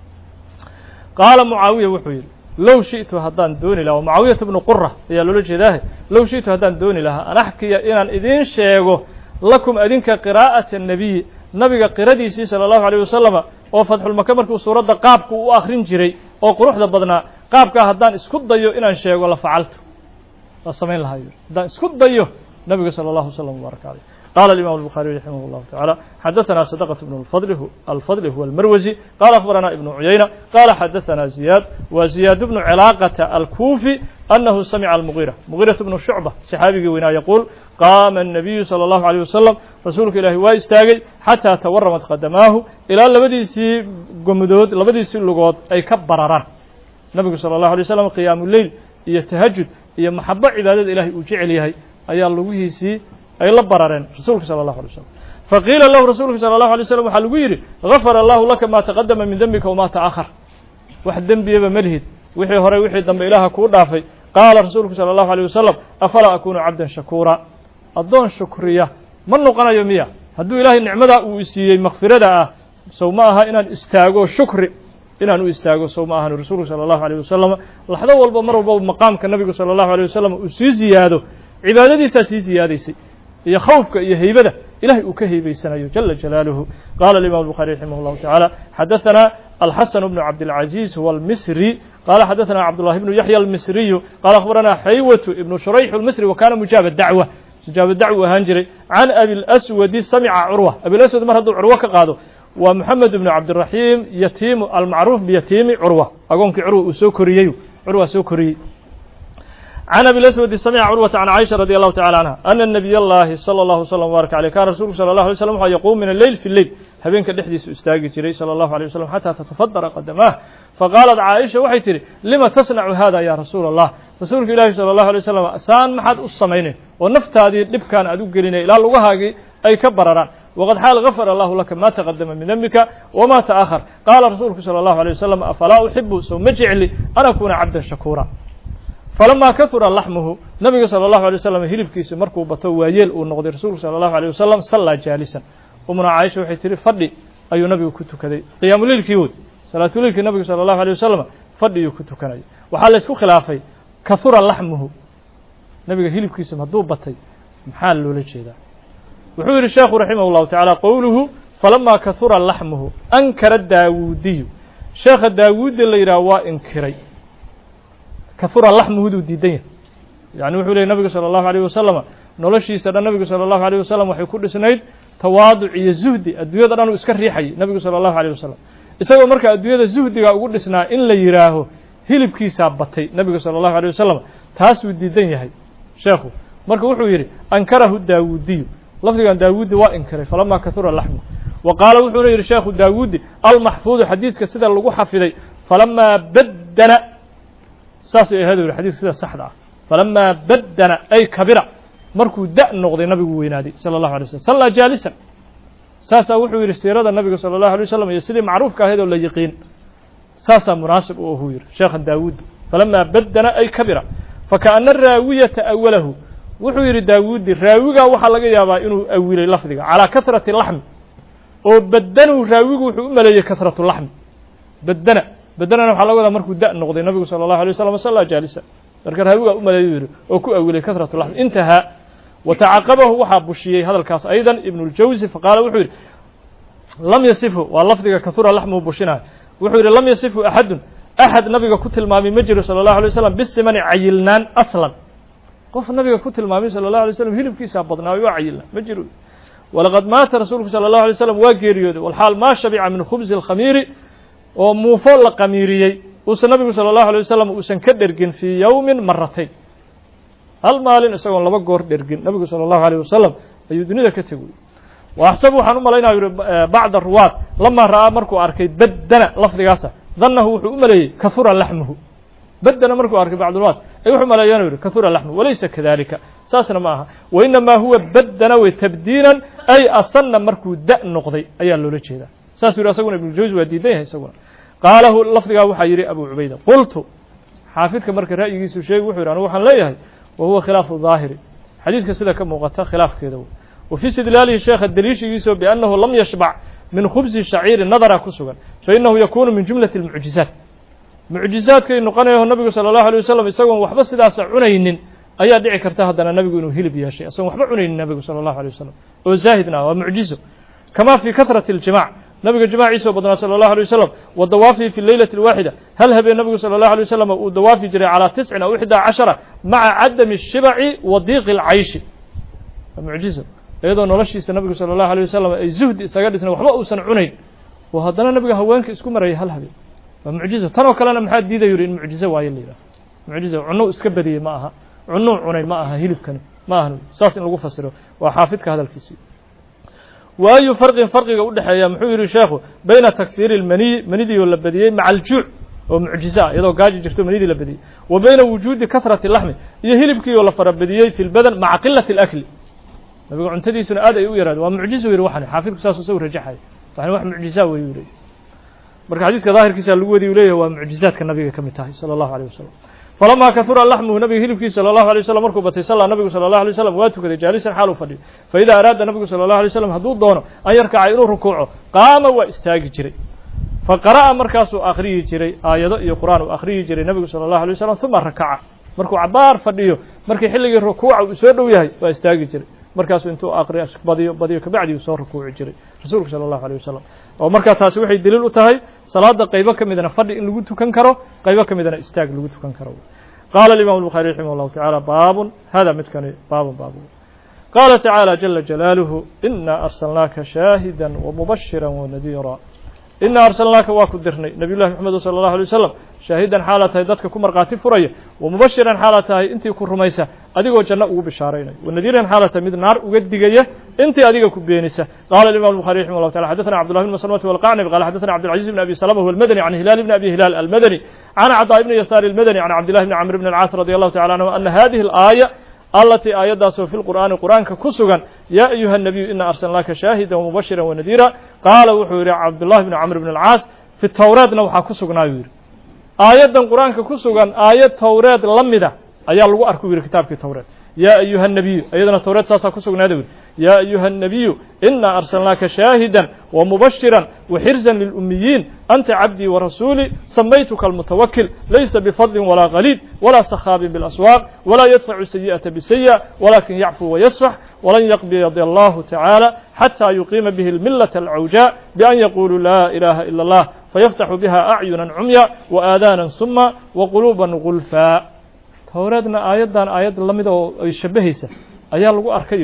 qaala mucaawiya wuxuu yidhi low shiئtu haddaan dooni laha mucaawiyata bnu qura ayaa loola jeedaahe low shiئtu haddaan dooni lahaa an axkiya inaan idiin sheego lakum adinka qiraa'ata الnabiyi nabiga qiradiisii salى الlahu عalيه wasalama oo fatxulmaka markuu suuradda qaabku u akrin jiray oo quruxda badnaa qaabkaa haddaan isku dayo inaan sheego la facalto waa samayn lahaa yidhi haddaan isku dayo nabiga salى الlahu wslam wbaaraka aleyh قال الإمام البخاري رحمه الله تعالى حدثنا صدقة بن الفضل هو الفضل هو المروزي قال أخبرنا ابن عيينة قال حدثنا زياد وزياد بن علاقة الكوفي أنه سمع المغيرة مغيرة بن شعبة صحابي ونا يقول قام النبي صلى الله عليه وسلم رسولك إلهي واستاغي حتى تورمت قدماه إلى لبديسي قمدود لبديسي اللغوت أي كبرران نبي صلى الله عليه وسلم قيام الليل يتهجد iyo maxabo cibaadada ilaahay uu jecel yahay ayaa lugihiisii ay la barareen rasuulka sala allahu alay slam faqiila lahu rasuulka sala allahu alay slam waxaa lagu yidhi gafara allahu laka maa taqadama min dembika wamaa ta'ahar wax dembiyaba ma lihid wixii horey wixii dambe ilaaha kuu dhaafay qaala rasuulku sala allahu alيyh wasalam afalaa akunu cabdan shakuura addoon shukriya ma noqonayo miya hadduu ilaahay nicmadaa uu isiiyey makfirada ah sow ma aha inaan istaago shukri inaan u istaago sow ma ahan rasuulku sala allahu alيyh wasalam laxdo walba mar walbaba maqaamka nabigu sala allahu alيyh wasalam uu sii ziyaado cibaadadiisaa sii ziyaadaysay iyo khawfka iyo heybada ilahay uu ka heybaysanayo jala jalaaluhu qala الimam الbخarي raximah الlahu taعalى xadaثna الxaسن بن cabdالعaزيز هو الmisrي qala xadaثna cabdاللahi بن yaحyى الmisriyu qala akhbarana xaywة ibn shurayx الmisri وkana mujaab dacوة mujaab dacw ahaan jiray can abi اlأswadi samca curwa abilaswad mar hadduu curwo ka qaado waa moxamed ibn cabdiraxiim yatiimu almacruuf biyatiimi curwa agoonkii curwa uu soo koriyey curwa soo koriyey can abi laswadi samca curwata can caaisha radi allahu tacala canha ana nabiy اllahi salى allahu slm wbaark aleyh kana rasulku sala allahu alay slam waxa yaquum min alleyl fi lleyl habeenka dhexdiisu istaagi jiray sala allahu alay wasalam xataa tatafadara qadamaah faqaalat caaisha waxay tihi lima tasnacu hada ya rasuula allah rasuulka ilaahi sala allahu alay wasalam saan maxaad u samaynay oo naftaadii dhibkaan aad u gelinay ilaa lugahaagii ay ka bararaan wqad xaal gafara allahu laka ma taqadama min dembika wma taأhar qaala rasuulku salى allahu alيه wasalam afalaa uxibu sow ma jecli an akuna cabdan shakuura falama kahura laxmuhu nabiga salى allahu alay wasalam hilibkiisa markuu bato waayeel uu noqday rasuulku salى allahu alيه wasalam sallaa jaalisan umna caaisha waxay tihi fadhi ayuu nabigu ku tukaday qiyaamuleilkii wood salaatuleilkii nabigu salى allahu alيه wasalam fadhiyuu ku tukanaya waxaa laysku khilaafay kahura laxmuhu nabiga hilibkiisa hadduu batay maxaa loola jeedaa wuxuu yidhi sheekhu raximah اllahu taعalى qowluhu falama kahura laxmuhu ankara daawuudiyu sheekha daawuudi la yidhaha waa inkiray kahura laxmuhuduu diidan yahay yani wuxuu leeyay nabigu salى اllahu alيyh wasalama noloshiisa dhan nabigu salى اllahu alيyh wasalam waxay ku dhisnayd tawaaduc iyo zuhdi adduunyada dhan uu iska riixayay nabigu salى اllahu alيyh wasalam isagoo marka adduunyada zuhdiga ugu dhisnaa in la yidhaaho hilibkiisaa batay nabigu salى اllahu alيyh wasalam taasuu diidan yahay sheekhu marka wuxuu yidhi ankarahu daawuudiyu lafdigan daawuudi waa inkiray falama kahura laxmu wa qaala wuxuuna yidhi sheekhu daawuudi almaxfuudu xadiiska sida lagu xafiday falamaa baddana saasay ahayd u yihi xadiiska sida saxda ah falamaa baddana ay kabira markuu da noqday nabigu weynaaday sala allahu alay slm sallaa jaalisan saasaa wuxuu yidhi siirada nabiga sala allahu alay wasalam iyo sidii macruufka ahayd oo la yiqiin saasaa munaasib u ahuu yidhi sheekhan daawuudi falamaa baddana ay kabira fakaana raawiyata awalahu wuxuu yidhi daawuudi raawigaa waxaa laga yaabaa inuu awilay lafdiga calaa kasrati laxmi oo badanu raawigu wuxuu u maleeyey kasratu laxmi badana badanana waxaa laga wadaa markuu da noqday nabigu sala allahu alay waslam sallaa jaalisa marka raawigaa u maleeyu yidhi oo ku awilay kasratu laxmi intahaa watacaqabahu waxaa bushiyey hadalkaas aydan ibnu ljawsi faqaala wuxuu yidhi lam yasifhu waa lafdiga kahura laxmuhu bushinayo wuxuu yidhi lam yasifhu axadun axad nabiga ku tilmaamay ma jiro sala allahu alay waslam bisimani cayilnaan aslan qof nabiga ku tilmaamay salى الlaه alay slam hilibkiisaa badnaay waa cayilna ma jiro walaqad maata rasuulku salى الlahu alay slam waa geeriyooday walxaal maa shabica min khubsi اlkhamiiri oo muufo la qamiiriyey uusan nabigu salى الlahu alay wasalam uusan ka dhergin fii yowmin maratayn hal maalin isagoon laba goor dhergin nabigu salى الlahu alيه wasalam ayuu dunida ka tegay wa axsabu waxaan u malaynaya yihi bacda ruwaad lamaa ra'aa markuu arkay baddana lafdigaasa danahu wuxuu u maleeyey kahura laxmuhu baddana markuu arkay bacdulwaad ay wuxuu maleeyaan yidhi kahura laxmu walaysa kadalika saasna ma aha wainamaa huwa baddana wey tabdiilan ay asanna markuu da noqday ayaa loola jeedaa saasuu yidhi asaguna ibnu jawsi waa diidan yahay isaguna qaalahu lafdigaa waxaa yidhi abu cubayda qultu xaafidka marka ra'yigiisu sheegi wuxuu yidhi anigu waxaan leeyahay wa huwa khilaafu daahiri xadiiska sida ka muuqata khilaafkeeda wey wa fii istidlaalihi sheekha daliishigiiso biannahu lam yashbac min khubsi shaciiri nadara ku sugan fainahu yakunu min jumlati اlmucjizaat mucjizaadkay noqonayaho nabigu salى الlahu alيه wasalam isagoon waxba sidaasa cunaynin ayaa dhici karta haddana nabigu inuu hilib yeeshay isagoon waxba cunaynin nabigu salى الlahu alيه wasalam oo zaahidna waa mucjizo kama fii kahrati اljimاc nabiga jimaaciisoo badnaa salى الlahu alيه wasalam wa dawaafihi fi leylati اlwaaxida hal habeen nabigu salى الlahu alيه wasalam uu dawaafi jiray calىa tiscin aw ixdaa cashara maca cadami الshibaci wa diiqi اlcayshi waa mucjizo iyadoo noloshiisa nabigu sala allahu alay wasalam ay zuhdi isaga dhisnay waxba uusan cunayn oo haddana nabiga haweenka isku marayay hal habeen waa mucjizo tan oo kalena maxaa diidayu yihi in mucjizo waayo la yidhaha mucjizo cunno iska badiyey ma aha cunnou cunay ma aha hilibkani ma ahan saas in lagu fasiro waa xaafidka hadalkiisii waayu farqin farqiga u dhexeeya muxuu yihi sheekhu bayna takhiiri lmaniyi manidiioo la badiyey maca aljuuc oo mucjizo ah iyadoo gaaji jirto manidii la badiyey wa bayna wujuudi kahrati laxmi iyo hilibkii oo la farabadiyey fi lbadan maca qilati alakli nabiga cuntadiisuna aad ay u yaraada waa mucjizo yihi waxani xaafidku saasuu isagu rajaxaya waxani wax mucjizaa wey u leeyay marka xadiiska daahirkiisa lagu wadi u leeyahy waa mucjizaadka nabiga ka mid tahay sala allahu alيyh wasalam falamaa kahura laxmuhu nabiga hilibkiisa sala allahu alay wasalam markuu batay sallaa nabigu sala allahu alay wasalam waa tukaday jaalisan xaal u fadhiyo faida araada nabigu sala allahu alay wasalam hadduu doono an yarkaca inuu rukuuco qaama waa istaagi jiray faqara'a markaasuu akhriyi jiray aayado iyo qur'aan uu akhriyi jiray nabigu sala allahu alay wasalam uma rakaca markuu cabaar fadhiyo markii xilligii rukuuca uu soo dhow yahay waa istaagi jiray markaasuu intuu aqriyo badiyo badiyo kabacdi uu soo rukuuci jiray rasuulku sala allahu alay wasalam oo markaa taasi waxay daliil u tahay salaada qaybo ka midna fadhi in lagu tukan karo qaybo ka midna istaag lagu tukan karo qaala alimam الbuخarي raximah الlahu taعalى baabun hada midkani baabun baab qaala tacaalى jala jalaaluhu ina arsalnaaka shaahida wmubashira wanadiira ina arsalnaaka waa ku dirnay nabiy llahi mxamed salى اllahu alay wasalam shaahidan xaala tahay dadka ku markhaati furaya wamubashiran xaala tahay intii ku rumaysa adigoo janno ugu bishaaraynaya wanadiiran xaala tahay mid naar uga digaya intii adiga ku beenisa qala imam الbuخarي raximah الlahu taala xadaثna cbdullah bn maslamati walqacnab qala xadaثna cabdالcaزiz bn abi salama huwa almadani can hilaal bn abi hilaal almadani can caطaa ibni yasaar almadani can cabdillahi bni camr bn alcaas radi allahu tacala anhu ana hadihi اlaaya alatii aayaddaasoo fi lqur'aani qur'aanka ku sugan yaa ayuha الnabiyu ina arsalnaaka shaahida wmubashira wanadiira qaala wuxuu yihi cabdullahi bni camr bn alcaas fi towreedna waxaa ku sugnaayu yidhi aayaddan qur'aanka ku sugan aayad towreed la mida ayaa lagu arku yidhi kitaabkii towreed yaa ayuha الnabiyu iyadana towreed saasaa ku sugnaada wi yaa ayuha الnabiyu ina arsalnaaka shaahida wmubashira waxirزa lilأmiyiin anta cabdii warasuulii samaytuka almutawakil laysa bifadlin walaa qaliid walaa sakhaabin biاlaswaaq walaa yadfacu sayiئaةa bisayiئة walakin yacfuu wayasfax walan yaqbid allahu tacaala xatى yuqiima bihi اlmilaة alcawjaa bian yaquluu laa ilaha ilا اllah fayaftaxu biha acyuna cumya waaadaana suma waquluuba gulfaa towreedna aayaddan aayad la mida oo ay shabahaysa ayaa lagu arkay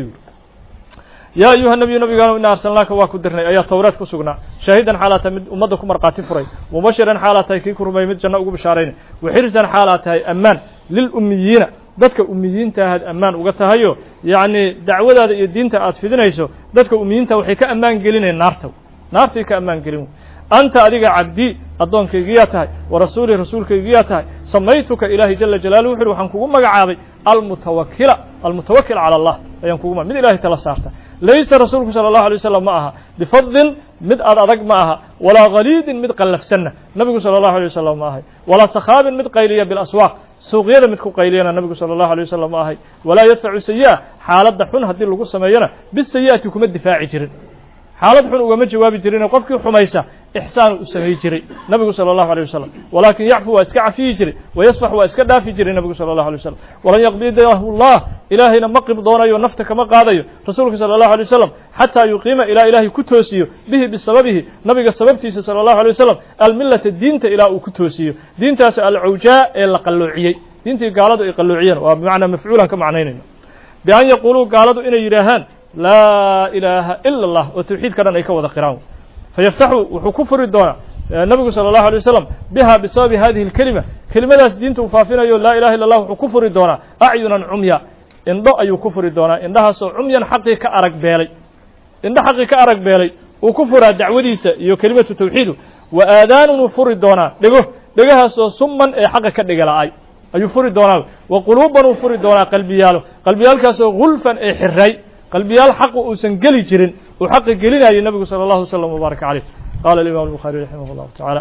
yaa ayuha nabiyu nabigaanu ina arsalnaaka waa ku dirnay ayaa towreed ku sugnaa shaahidan xaalaa tahay mid ummadda ku markhaati furay mubashiran xaalaa tahay kii ku rumeeyey mid janno ugu bishaaraynay waxirsan xaalaa tahay ammaan lilummiyiina dadka ummiyiinta ahaad ammaan uga tahayo yacnii dacwadaada iyo diinta aad fidinayso dadka ummiyiinta waxay ka ammaan gelinayaan naarta naartay ka ammaan gelin anta adiga cabdii addoonkaygiyaa tahay wa rasuulii rasuulkaygiyaa tahay samaytuka ilaahay jala jalaaluhu wuxu uhi waxaan kugu magacaabay almutawakila almutawakil cala allah ayaan kugu mid ilahay tala saarta laysa rasuulku sala allahu alay wasalam ma aha bifadlin mid ad adag ma aha walaa khaliidin mid qallafsanna nabigu sala allahu alay wasalam ma ahay walaa sakhaabin mid qayliya bilaswaaq suuqyada mid ku qayliyana nabigu sala allahu alay wasalam ma ahay walaa yadfacu sayi'a xaaladda xun haddii lagu sameeyona bisayi'ati kuma difaaci jirin xaalad xun ugama jawaabi jirine qofkii xumaysa ixsaan u samay jiray nabigu salى الlahu alيه wasalam walakin yacfu waa iska cafiyi jiray wayasfax waa iska dhaafi jiray nabigu salى الlahu alيه wasalam walan yaqbidahu llah ilaahayna ma qib doonayo nafta kama qaadayo rasuulka salى الlahu alيه wasalam xataa yuqiima ilaa ilaahay ku toosiyo bihi bisababihi nabiga sababtiisa salى الlahu alيه wasalam almilata diinta ilaa uu ku toosiyo diintaas alcawjaa ee la qalloociyey diintii gaaladu ay qalloociyeen waa bimacnaa mafcuulan ka macnaynayno bian yaquuluu gaaladu inay yidhaahaan laa ilaaha ila اllah oo tawxiidka dhan ay ka wada qiraan fayaftaxu wuxuu ku furi doonaa nabigu salى الlahu alيه wasalam biha bisababi hadihi اlkelima kelimadaas diinta uu faafinayo laa ilaha illa اllah wuxuu ku furi doonaa acyunan cumya indho ayuu ku furi doonaa indhahaasoo cumyan xaqii ka arag beelay indho xaqii ka arag beelay uu ku furaa dacwadiisa iyo kelimatu tawxiidu wa aadaanunuu furi doonaa dhego dhegahaasoo suman ee xaqa ka dhigala-ay ayuu furi doonaa wa quluuban uu furi doonaa qalbiyaalo qalbiyaalkaasoo gulfan ee xiray qalbiyaal xaqu uusan geli jirin uu xaqi gelinayay nabigu salى اllahu wslam wbaaraka caleyh qala alimam الbuخariي raximah اllahu taعala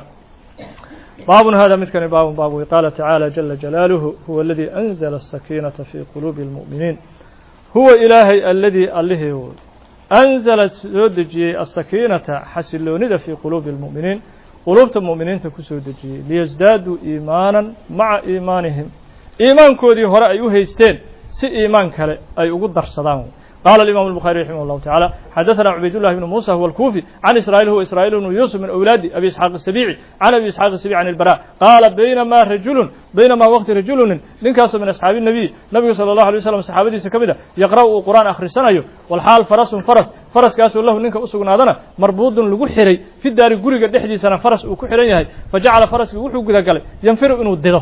baabun hada midkani baabun baab wey qaala tacaalى jala jalaaluhu huwa aladii anzla الsakiinaةa fi quluubi اlmuؤminiin huwa ilaahay aladii allihii woy anzala soo dejiyey asakiinata xasiloonida fii quluubi اlmuؤminiin quluubta mu'miniinta ku soo dejiyey liyasdaaduu iimaanan maca iimaanihim iimaankoodii hore ay u haysteen si iimaan kale ay ugu darsadaan قال الإمام البخاري رحمه الله تعالى حدثنا عبيد الله بن موسى هو الكوفي عن إسرائيل هو إسرائيل بن يوسف من أولاد أبي إسحاق السبيعي عن أبي إسحاق السبيعي عن البراء قال بينما رجل بينما وقت رجل ننكاس من أصحاب النبي النبي صلى الله عليه وسلم صحابتي سكبدا يقرأ القرآن آخر سنة والحال فرس فرس فرس كاس له ننك أسقنا هذا مربوط لغو حري في الدار قريق دحدي سنة فرس وكحرين يهي فجعل فرس وحو قد قال ينفر إنه الدده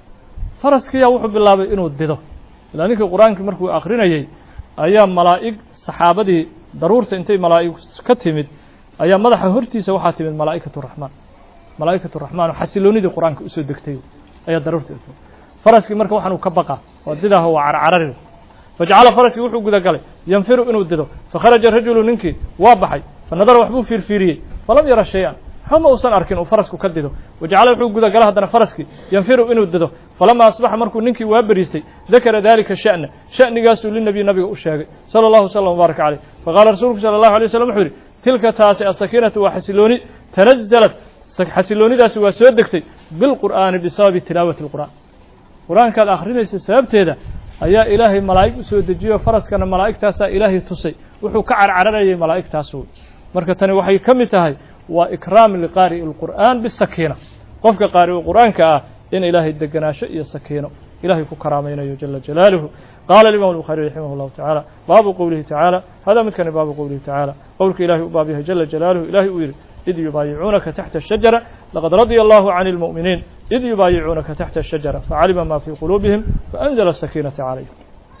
فرس كيا وحو بالله إنه الدده لأنك القرآن كمركو آخرين يهي ayaa malaa'ig saxaabadii daruurta intay malaa'ig ka timid ayaa madaxa hortiisa waxaa timid malaa'ikatu raxmaan malaa'ikatu raxmaan oo xasiloonidii qur-aanka usoo degtay ayaa daruurta faraskii marka waxaan uu ka baqa oo didaah waa carcarari fajacala faraskii wuxuu gudagalay yanfiru inuu dido fakharaja rajulu ninkii waa baxay fanadara waxbuu fiirfiiriyey falam yara shay-an xuma uusan arkin uu farasku ka dido wajacala wuxuu gudagalay haddana faraskii yanfiru inuu dido falama asbaxa markuu ninkii waa beriistay dakara dalika sha'na sha'nigaasuu linabiy nabiga u sheegay sala allahu slam wbaaraka caleyh faqaala rasuulku sala allahu alay waslam wuxuu yidhi tilka taasi asakiinatu waa xasilooni tanazalat xasiloonidaasi waa soo degtay bilqur'aani bisababi tilaawati lqur'aan qur-aankaad akhrinaysa sababteeda ayaa ilaahay malaa'ig u soo dejiyo faraskana malaa'igtaasaa ilaahay tusay wuxuu ka carcararayay malaa'igtaas wey marka tani waxay ka mid tahay waa ikraam liqaari'i اlqur'aan bisakiina qofka qaari'u qur'aanka ah in ilaahay deganaasho iyo sakiino ilahay ku karaamaynayo jala jalaaluhu qaala imam الbuخaarي raximah اllahu taعaalى baabu qowlihi taعaalى hada midkani baabu qowlihi taعaalى qowlka ilahay u baab yahay jala jalaaluhu ilahay uu yidhi id yubaayicuunaka taxta الshajara laqad radya allahu can اlmuؤminiin id yubaayicuunaka taxta الshajara facalima ma fii quluubihim faأnzla الsakiinata calayhim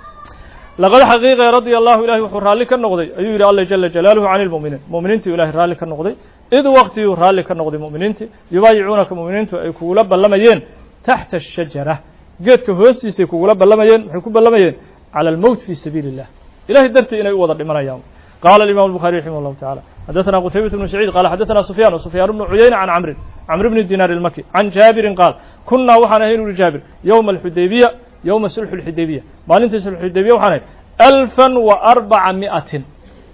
laqad xaqiiqe radia allahu ilahay wuxuu raalli ka noqday ayuu yidhi alla jala jalaaluhu can اlmuؤminiin mu'miniintii ilahay raalli ka noqday id waqtiguu raalli ka noqday mu'miniintii yubaayicuunaka mu'miniintu ay kugula ballamayeen taxta الshajara geedka hoostiisay kugula ballamayeen maxay ku ballamayeen calى almowt fi sabiili الlah ilahay dartii inay u wada dhimanayaan qala الimam الbuخarي raximah الlahu taعalى xadaثna qtaybaة بن سacيid qala xadaثna sufyan sufyaan bnu cuyayna can camrin camr bni dinar الmaki can jaabirin qaal kunaa waxaan ahayn uri jaabir yowma alxudaybiya yowma sulxu اlxudaybiya maalintii sulxudaybiya waxaan ahayn alfa وarbaca miئatin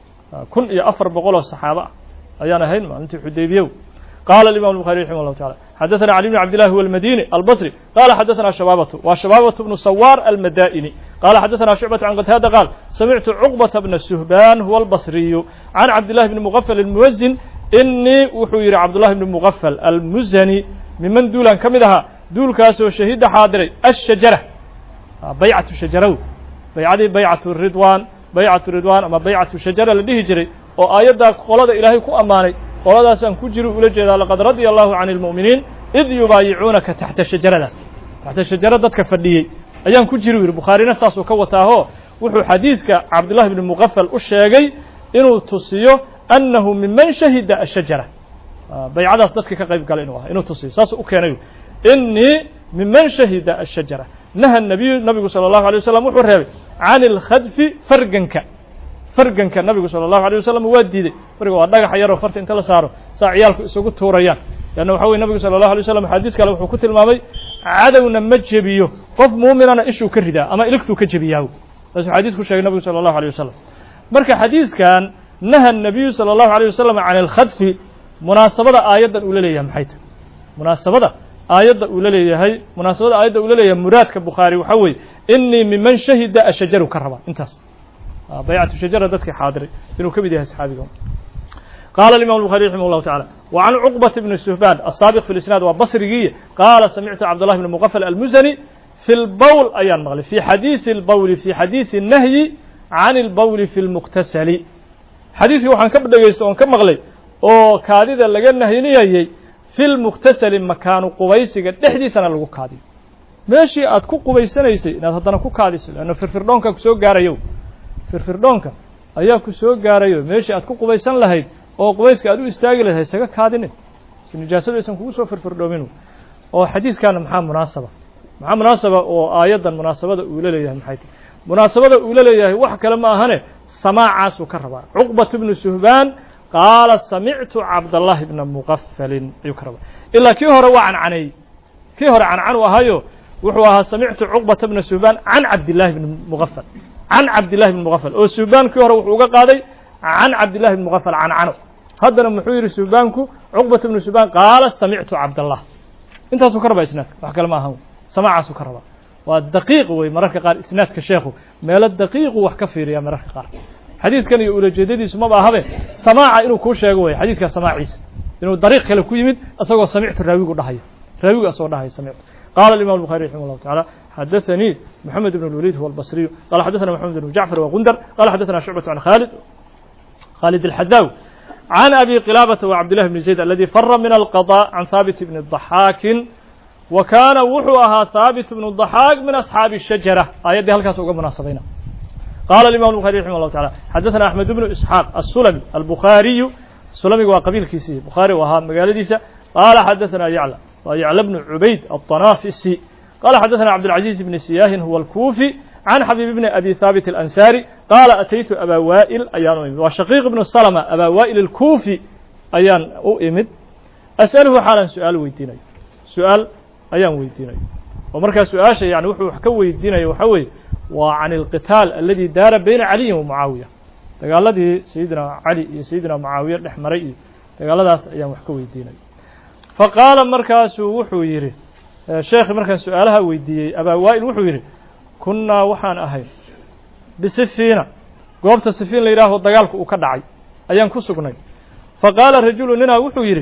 kun iyo afar boqol oo saxaaba ah ayaan ahayn maalintii xudaybiya qala الimam الbuخarي raximah الlahu taعalى xadaثna cali bn cabd لlah huw اlmadini albصri qala xadaثna shabaabatu wa shabaabatu bnu sawaar almada'ini qala xadaثna shucbaة can qataada qaal samictu cuqbata bna suhban huwa albصriyu can cabdillahi bni mugafal almuwazin inii wuxuu yidhi cabdullahi bni mugafal almuzani miman duulan ka mid ahaa duulkaasoo shahida xaadiray ashajara baycatu shajaraw baycadii baycatu ridwan baycatu ridwan ama baycatu shajara la dhihi jiray oo aayaddaa qolada ilaahay ku ammaanay qoladaasaan ku jiri ula jeedaa laqad radya allahu can اlmu'miniin id yubaayicuunaka taxta shajaradaas taxta shajara dadka fadhiyey ayaan ku jiri u yidhi bukhaarina saasuu ka wataaho wuxuu xadiiska cabdullahi bni mugafal u sheegay inuu tusiyo annahu miman shahida ashajara baycadaas dadka ka qayb gala inuu aha inuu tusiyo saasuu u keenay inii miman shahida ashajara naha nabiyu nabigu salى اllahu alay wasalam wuxuu reebay can اlkhadfi farganka farganka nabigu salى الlahu alيه wasalam waa diiday farga waa dhagaxa yaroo farta inta la saaro saa ciyaalku isugu tuurayaan leanna waxa weye nabigu salى الlahu alيه wasalam xadiis kale wuxuu ku tilmaamay cadowna ma jebiyo qof muuminana ishuu ka ridaa ama iligtuu ka jebiyaa saasuu xadiis ku sheegay nabigu salى الlahu alيه wasalam marka xadiiskan naha الnabiyu salى الlahu alيه wasalam can اlkhadfi munaasabada aayaddan uu la leeyahay maxay tahy munaasabada aayadda uu la leeyahay munaasabada aayadda uu la leeyahay muraadka bukhaari waxaa weeye inii miman shahida ashajaru ka rabaa intaas baycatu shajara dadkii xaadiray inuu ka mid yahay saxaabiga qala الimam الbuخarي raximah الlahu taعalى wa can cuqbaة bni suhban الsaabiq fi اlisnaad waa basrigiiye qaala samictu cabdالlah bn mugafal almuzani fi اlbowl ayaan maqlay fi xadiisi اlbowli fi xadiisi الnahyi can اlbowli fi اlmuqtasali xadiiskii waxaan ka dhegaystay oon ka maqlay oo kaadida laga nahyinayay fi lmuqtasali makaanu qubaysiga dhexdiisana lagu kaadiyo meeshii aad ku qubaysanaysay inaad haddana ku kaadiso leanna firfirdhoonka kusoo gaarayo firfirdhoonka ayaa ku soo gaarayo meeshii aad ku qubaysan lahayd oo qubayska aad u istaagi lahayd haysaga kaadinin si nijaasadu aysan kugu soo firfirdhoomin oo xadiiskaana maxaa munaasaba maxaa munaasaba oo aayaddan munaasabada uu la leeyahay maxay tahy munaasabada uu la leeyahay wax kale ma ahane samaacaasuu ka rabaa cuqbat bnu suhbaan qaala samictu cabdallahi bna mugafalin ayuu ka rabaa ilaa kii hore waa cancaneeyey kii hore cancanu ahayo wuxuu ahaa samictu cuqbata bna suhbaan can cabdillahi bni mugafal can cabdillahi bni mugafal oo suhbaan kii hore wuxuu uga qaaday can cabdillahi bni mugafal cancano haddana muxuu yidhi suhbaanku cuqbata bnu suhbaan qaala samictu cabdallah intaasuu ka rabaa isnaadka wax kale ma ahan samaacaasuu ka rabaa waa daqiiq wey mararka qaar isnaadka sheekhu meelo daqiiqu wax ka fiiriya mararka qaar xadiidkan iyo ulajeedadiisu maba ahabe samaaca inuu kuu sheego wey xadiidkaa samaaciisa inuu dariiq kale ku yimid isagoo samictu raawigu dhahayo raawigu asagoo dhahayo samictu قال الإمام البخاري رحمه الله تعالى حدثني محمد بن الوليد هو البصري قال حدثنا محمد بن جعفر وغندر قال حدثنا شعبة عن خالد خالد الحذاوي عن أبي قلابة وعبد الله بن زيد الذي فر من القضاء عن ثابت بن الضحاك وكان وحوها ثابت بن الضحاك من أصحاب الشجرة آيات هل كاسوق مناسبين قال الإمام البخاري رحمه الله تعالى حدثنا أحمد بن إسحاق السلمي البخاري السلمي وقبيل كيسي بخاري وها مقال ديسة قال حدثنا يعلى ويعلى بن عبيد الطنافسي قال حدثنا عبد العزيز بن سياه هو الكوفي عن حبيب بن أبي ثابت الأنساري قال أتيت أبا وائل أيان أمد وشقيق بن السلمة أبا وائل الكوفي أيان أؤمد أسأله حالا سؤال ويديني سؤال أيان ويديني ومركز سؤال شيء يعني وحو حكو ويديني وحوي وعن القتال الذي دار بين علي ومعاوية قال الذي سيدنا علي سيدنا معاوية الحمري قال هذا أيان وحكو ويديني faqaala markaasuu wuxuu yidhi sheekhi markaan su-aalaha weydiiyey abaa waa'il wuxuu yidhi kunnaa waxaan ahay bisifiina goobta sifiin la yidhaaho dagaalku uu ka dhacay ayaan ku sugnay faqaala rajulu ninaa wuxuu yidhi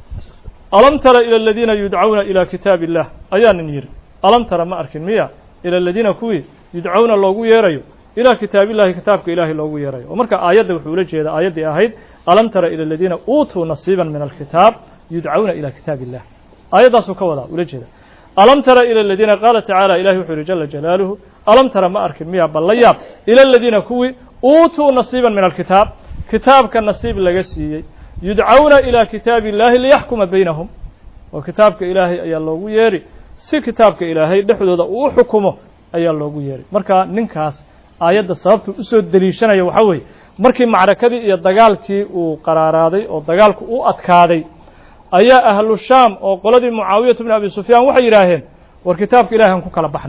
alam tara ila aladiina yudcawna ilaa kitaabi illah ayaanin yidhi alam tara ma arkin miya ila aladiina kuwii yudcawna loogu yeerayo ilaa kitaabillahi kitaabka ilaahay loogu yeerayo oo marka aayadda wuxuu ula jeeda aayaddii ahayd alam tara ila aladiina uutuu nasiiban min alkitaab yudcawna ilى kitaab الlah aayaddaasuu ka wadaa ula jeeda alam tara ilى الadiina qaala tacaala ilahi wuxuu yihi jala jalaaluhu alam tara ma arkin miya bal la yaab ilى الadiina kuwii uutuu nasiiba min alkitaab kitaabka nasiib laga siiyey yudcawna ilى kitaabi اllahi liyaxkuma baynahum oo kitaabka ilaahay ayaa loogu yeeri si kitaabka ilaahay dhexdooda uu u xukumo ayaa loogu yeeray marka ninkaas aayadda sababtuu usoo deliishanaya waxaa weeye markii macrakadii iyo dagaalkii uu qaraaraaday oo dagaalku u adkaaday ayaa ahlu shaam oo qoladii mucaawiyatu bn abi sufyaan waxay yidhaaheen war kitaabka ilahi aan ku kala baxno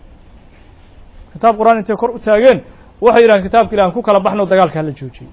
kitaab qur-aan intay kor u taageen waxay yidhaheen kitaabka ilahi aan ku kala baxno dagaalka hala joojiyey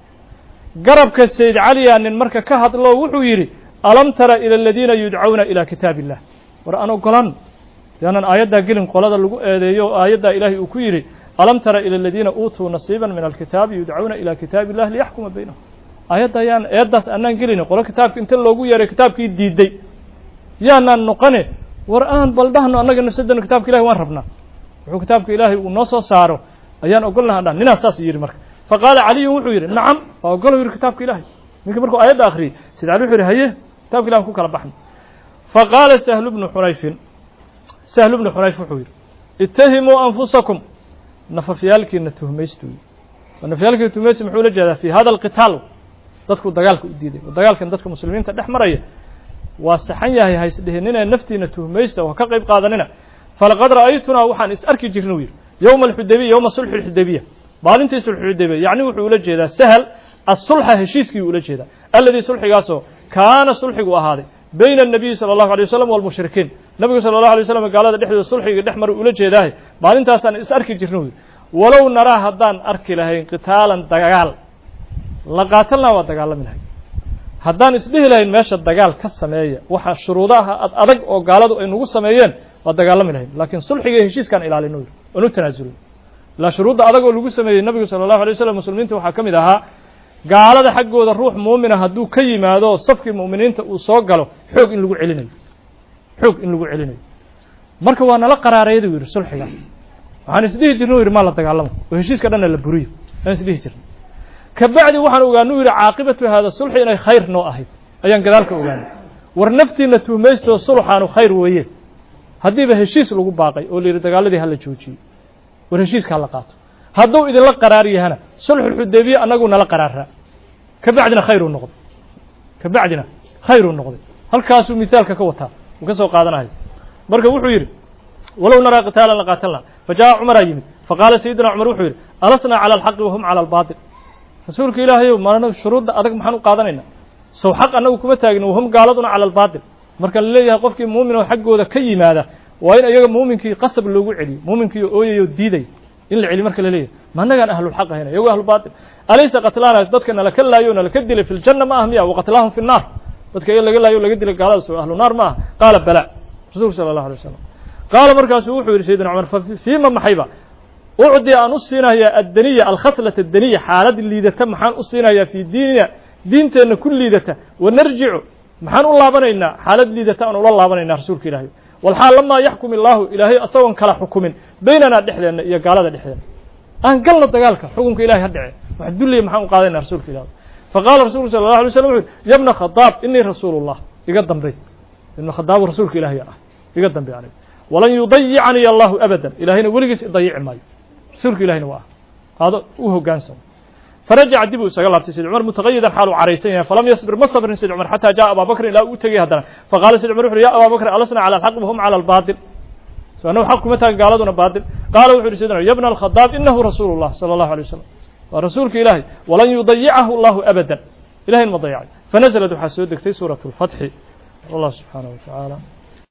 garabka sayd caliyaa nin marka ka hadlo wuxuu yidhi alam tara ila aladiina yudcawna ilaa kitaab illah war aan ogolan yaanan aayaddaa gelin qolada lagu eedeeyo oo aayaddaa ilaahay uu ku yidhi alam tara ila aladiina uutuu nasiiban min alkitaabi yudcawna ilaa kitaabi illah liyaxkuma baynahum aayadda ayaan eeddaas anaan gelina qolo kitaabka inta loogu yeeray kitaabkii diiday yaanaan noqone war aan baldhahno annaga nafsadana kitabka ilahi waan rabnaa wuxuu kitaabka ilaahay uu noo soo saaro ayaan ogol lahaa dhan ninaa saas yidhi marka faqaala caliyun wuxuu yidhi nacam waa ogolo yidhi kitaabka ilaahay ninkii markuu aayadda akhriyey sida cali wuxuu yidhi haye kitabka ilahi an ku kala baxno faqaala sahlu bnu xunayfin sahlu bnu xunayf wuxuu yidhi itahimuu anfusakum nafafyaalkiina tuhmaystu nafafyaalkiina tuhmaystu muxuu ula jeedaa fi hada alqitaal dadku dagaalka u diiday oo dagaalkan dadka muslimiinta dhex maraya waa saxan yahay haysdhehinina naftiina tuhmaysta oo ka qayb qaadanina falaqad ra'aytunaa waxaan is arki jirna u yidhi yowma alxudabiya yowma sulxi lxudabiya maalintii sulxuxudabiya yacni wuxuu ula jeedaa sahal asulxa heshiiskii ula jeedaa alladii sulxigaasoo kaana sulxigu ahaaday bayna الnabiyi salى الlahu alيه wasalam walmushrikiin nabigu sala الlahu alay waslam gaalada dhexdooda sulxiga dhex mara ula jeedaahay maalintaasaan is arki jirna u yidhi walow naraa haddaan arki lahayn qitaalan dagaal la qaatalnaa waa dagaalami lahay haddaan isdhihi lahayn meesha dagaal ka sameeya waxa shuruudaha ad adag oo gaaladu ay nagu sameeyeen waa dagaalami lahayn laakiin sulxiga iyo heshiiskaan ilaalino yidhi oon u tanaasulin ilaa shuruudda adag oo lagu sameeyey nabigu sala allahu alay wasalam muslimiinta waxaa ka mid ahaa gaalada xaggooda ruux muumina hadduu ka yimaado safkii mu'miniinta uu soo galo xoog in lagu celinayo xoog in lagu celinayo marka waa nala qaraareeyadu yidhi sulxigaas waxaan isdhihi jirna u yidhi maa la dagaalamo oo heshiiska dhanna la buriyo aan isdhihi jirna kabacdi waxaan ogaanu yidhi caaqibatu hada sulxi inay khayr noo ahayd ayaan gadaalka ogaanay war naftiina tuhmaystoo sulxaanu khayr weeye haddiiba heshiis lagu baaqay oo la yidhi dagaaladii hala joojiyey war heshiiska hala qaato hadduu idinla qaraar yahana sulxulxudaybiya annagu nala qaraaraa kabacdina khayruu noqday kabacdina khayruu noqday halkaasuu mithaalka ka wataa uu ka soo qaadanayo marka wuxuu yidhi walow naraa qitaalan la qaatalna fa jaa cumaraa yimid faqaala sayidina cumar wuxuu yidhi alasnaa cala alxaqi wahum cala albaatil rasuulka ilaahayow maana shuruudda adag maxaan u qaadanaynaa sow xaq annagu kuma taagin wahum gaaladuna cala albaatil marka la leeyahay qofkii muumin oo xaggooda ka yimaada waa in iyaga muuminkii qasab loogu celiyo muuminkii ooyayoo diiday in la celiyo marka la leeyahay ma annagaan ahlulxaq ahayna iyago ahlubaatil alaysa qatlaana dadka nalaka laayo o nalaka dilay fi ljanna ma ah miya waqatlaahum fi nnaar dadka iyaga laga laayo o laga dilay gaaladaas oo ahlu naar ma ah qaala bala rasuulku sala allahu alay wasalam qaala markaasuu wuxuu yidhi sayidina cumar fa fiima maxayba ucdi aan u siinayaa addaniya alkhaslata addaniya xaalad liidata maxaan u siinayaa fii diinina diinteenna ku liidata wanarjicu maxaan u laabanaynaa xaalad liidata aan ula laabanaynaa rasuulka ilaahay walxaal lamaa yaxkum illaahu ilaahay asagoon kala xukumin baynanaa dhexdeenna iyo gaalada dhexdeena aan galno dagaalka xukunka ilahay ha dhece wax dulliya maxaan u qaadayna rasuulka ilaah faqaala rasulku sala allah alay slam wuxu uhi ya bna khadaab inii rasuulu llah iga dambay ibna khadaabu rasuulka ilaahay ah iga dambay aniga walan yudayicanii allahu abadan ilaahayna weligiis idayici maayo rasuulka ilahina waa ah aado u hogaansamo farajaca dib uu isaga laabtay sayd cumar mutaqayidan xaal uu caraysan yahay falam yasbir ma sabrin sayd cumar xataa jaءa abaa bakrin ilaa uu tegay haddana faqaala sayd cumar wuxu uhi ya abaa bakr alasna calى alxaq wahum calى albaaطil so annagu xaq kuma taagan gaaladuna baatil qaala wuxu uhi sayd cumar ya bna alkhadaab inahu rasuulu llah salى allahu alيه wasalam waa rasuulka ilaahay walan yudayicahu allahu abadan ilahayn ma dayacay fanazlad waxaa soo degtay suuraة اlfatxi wallah subxaanaه wa tacaala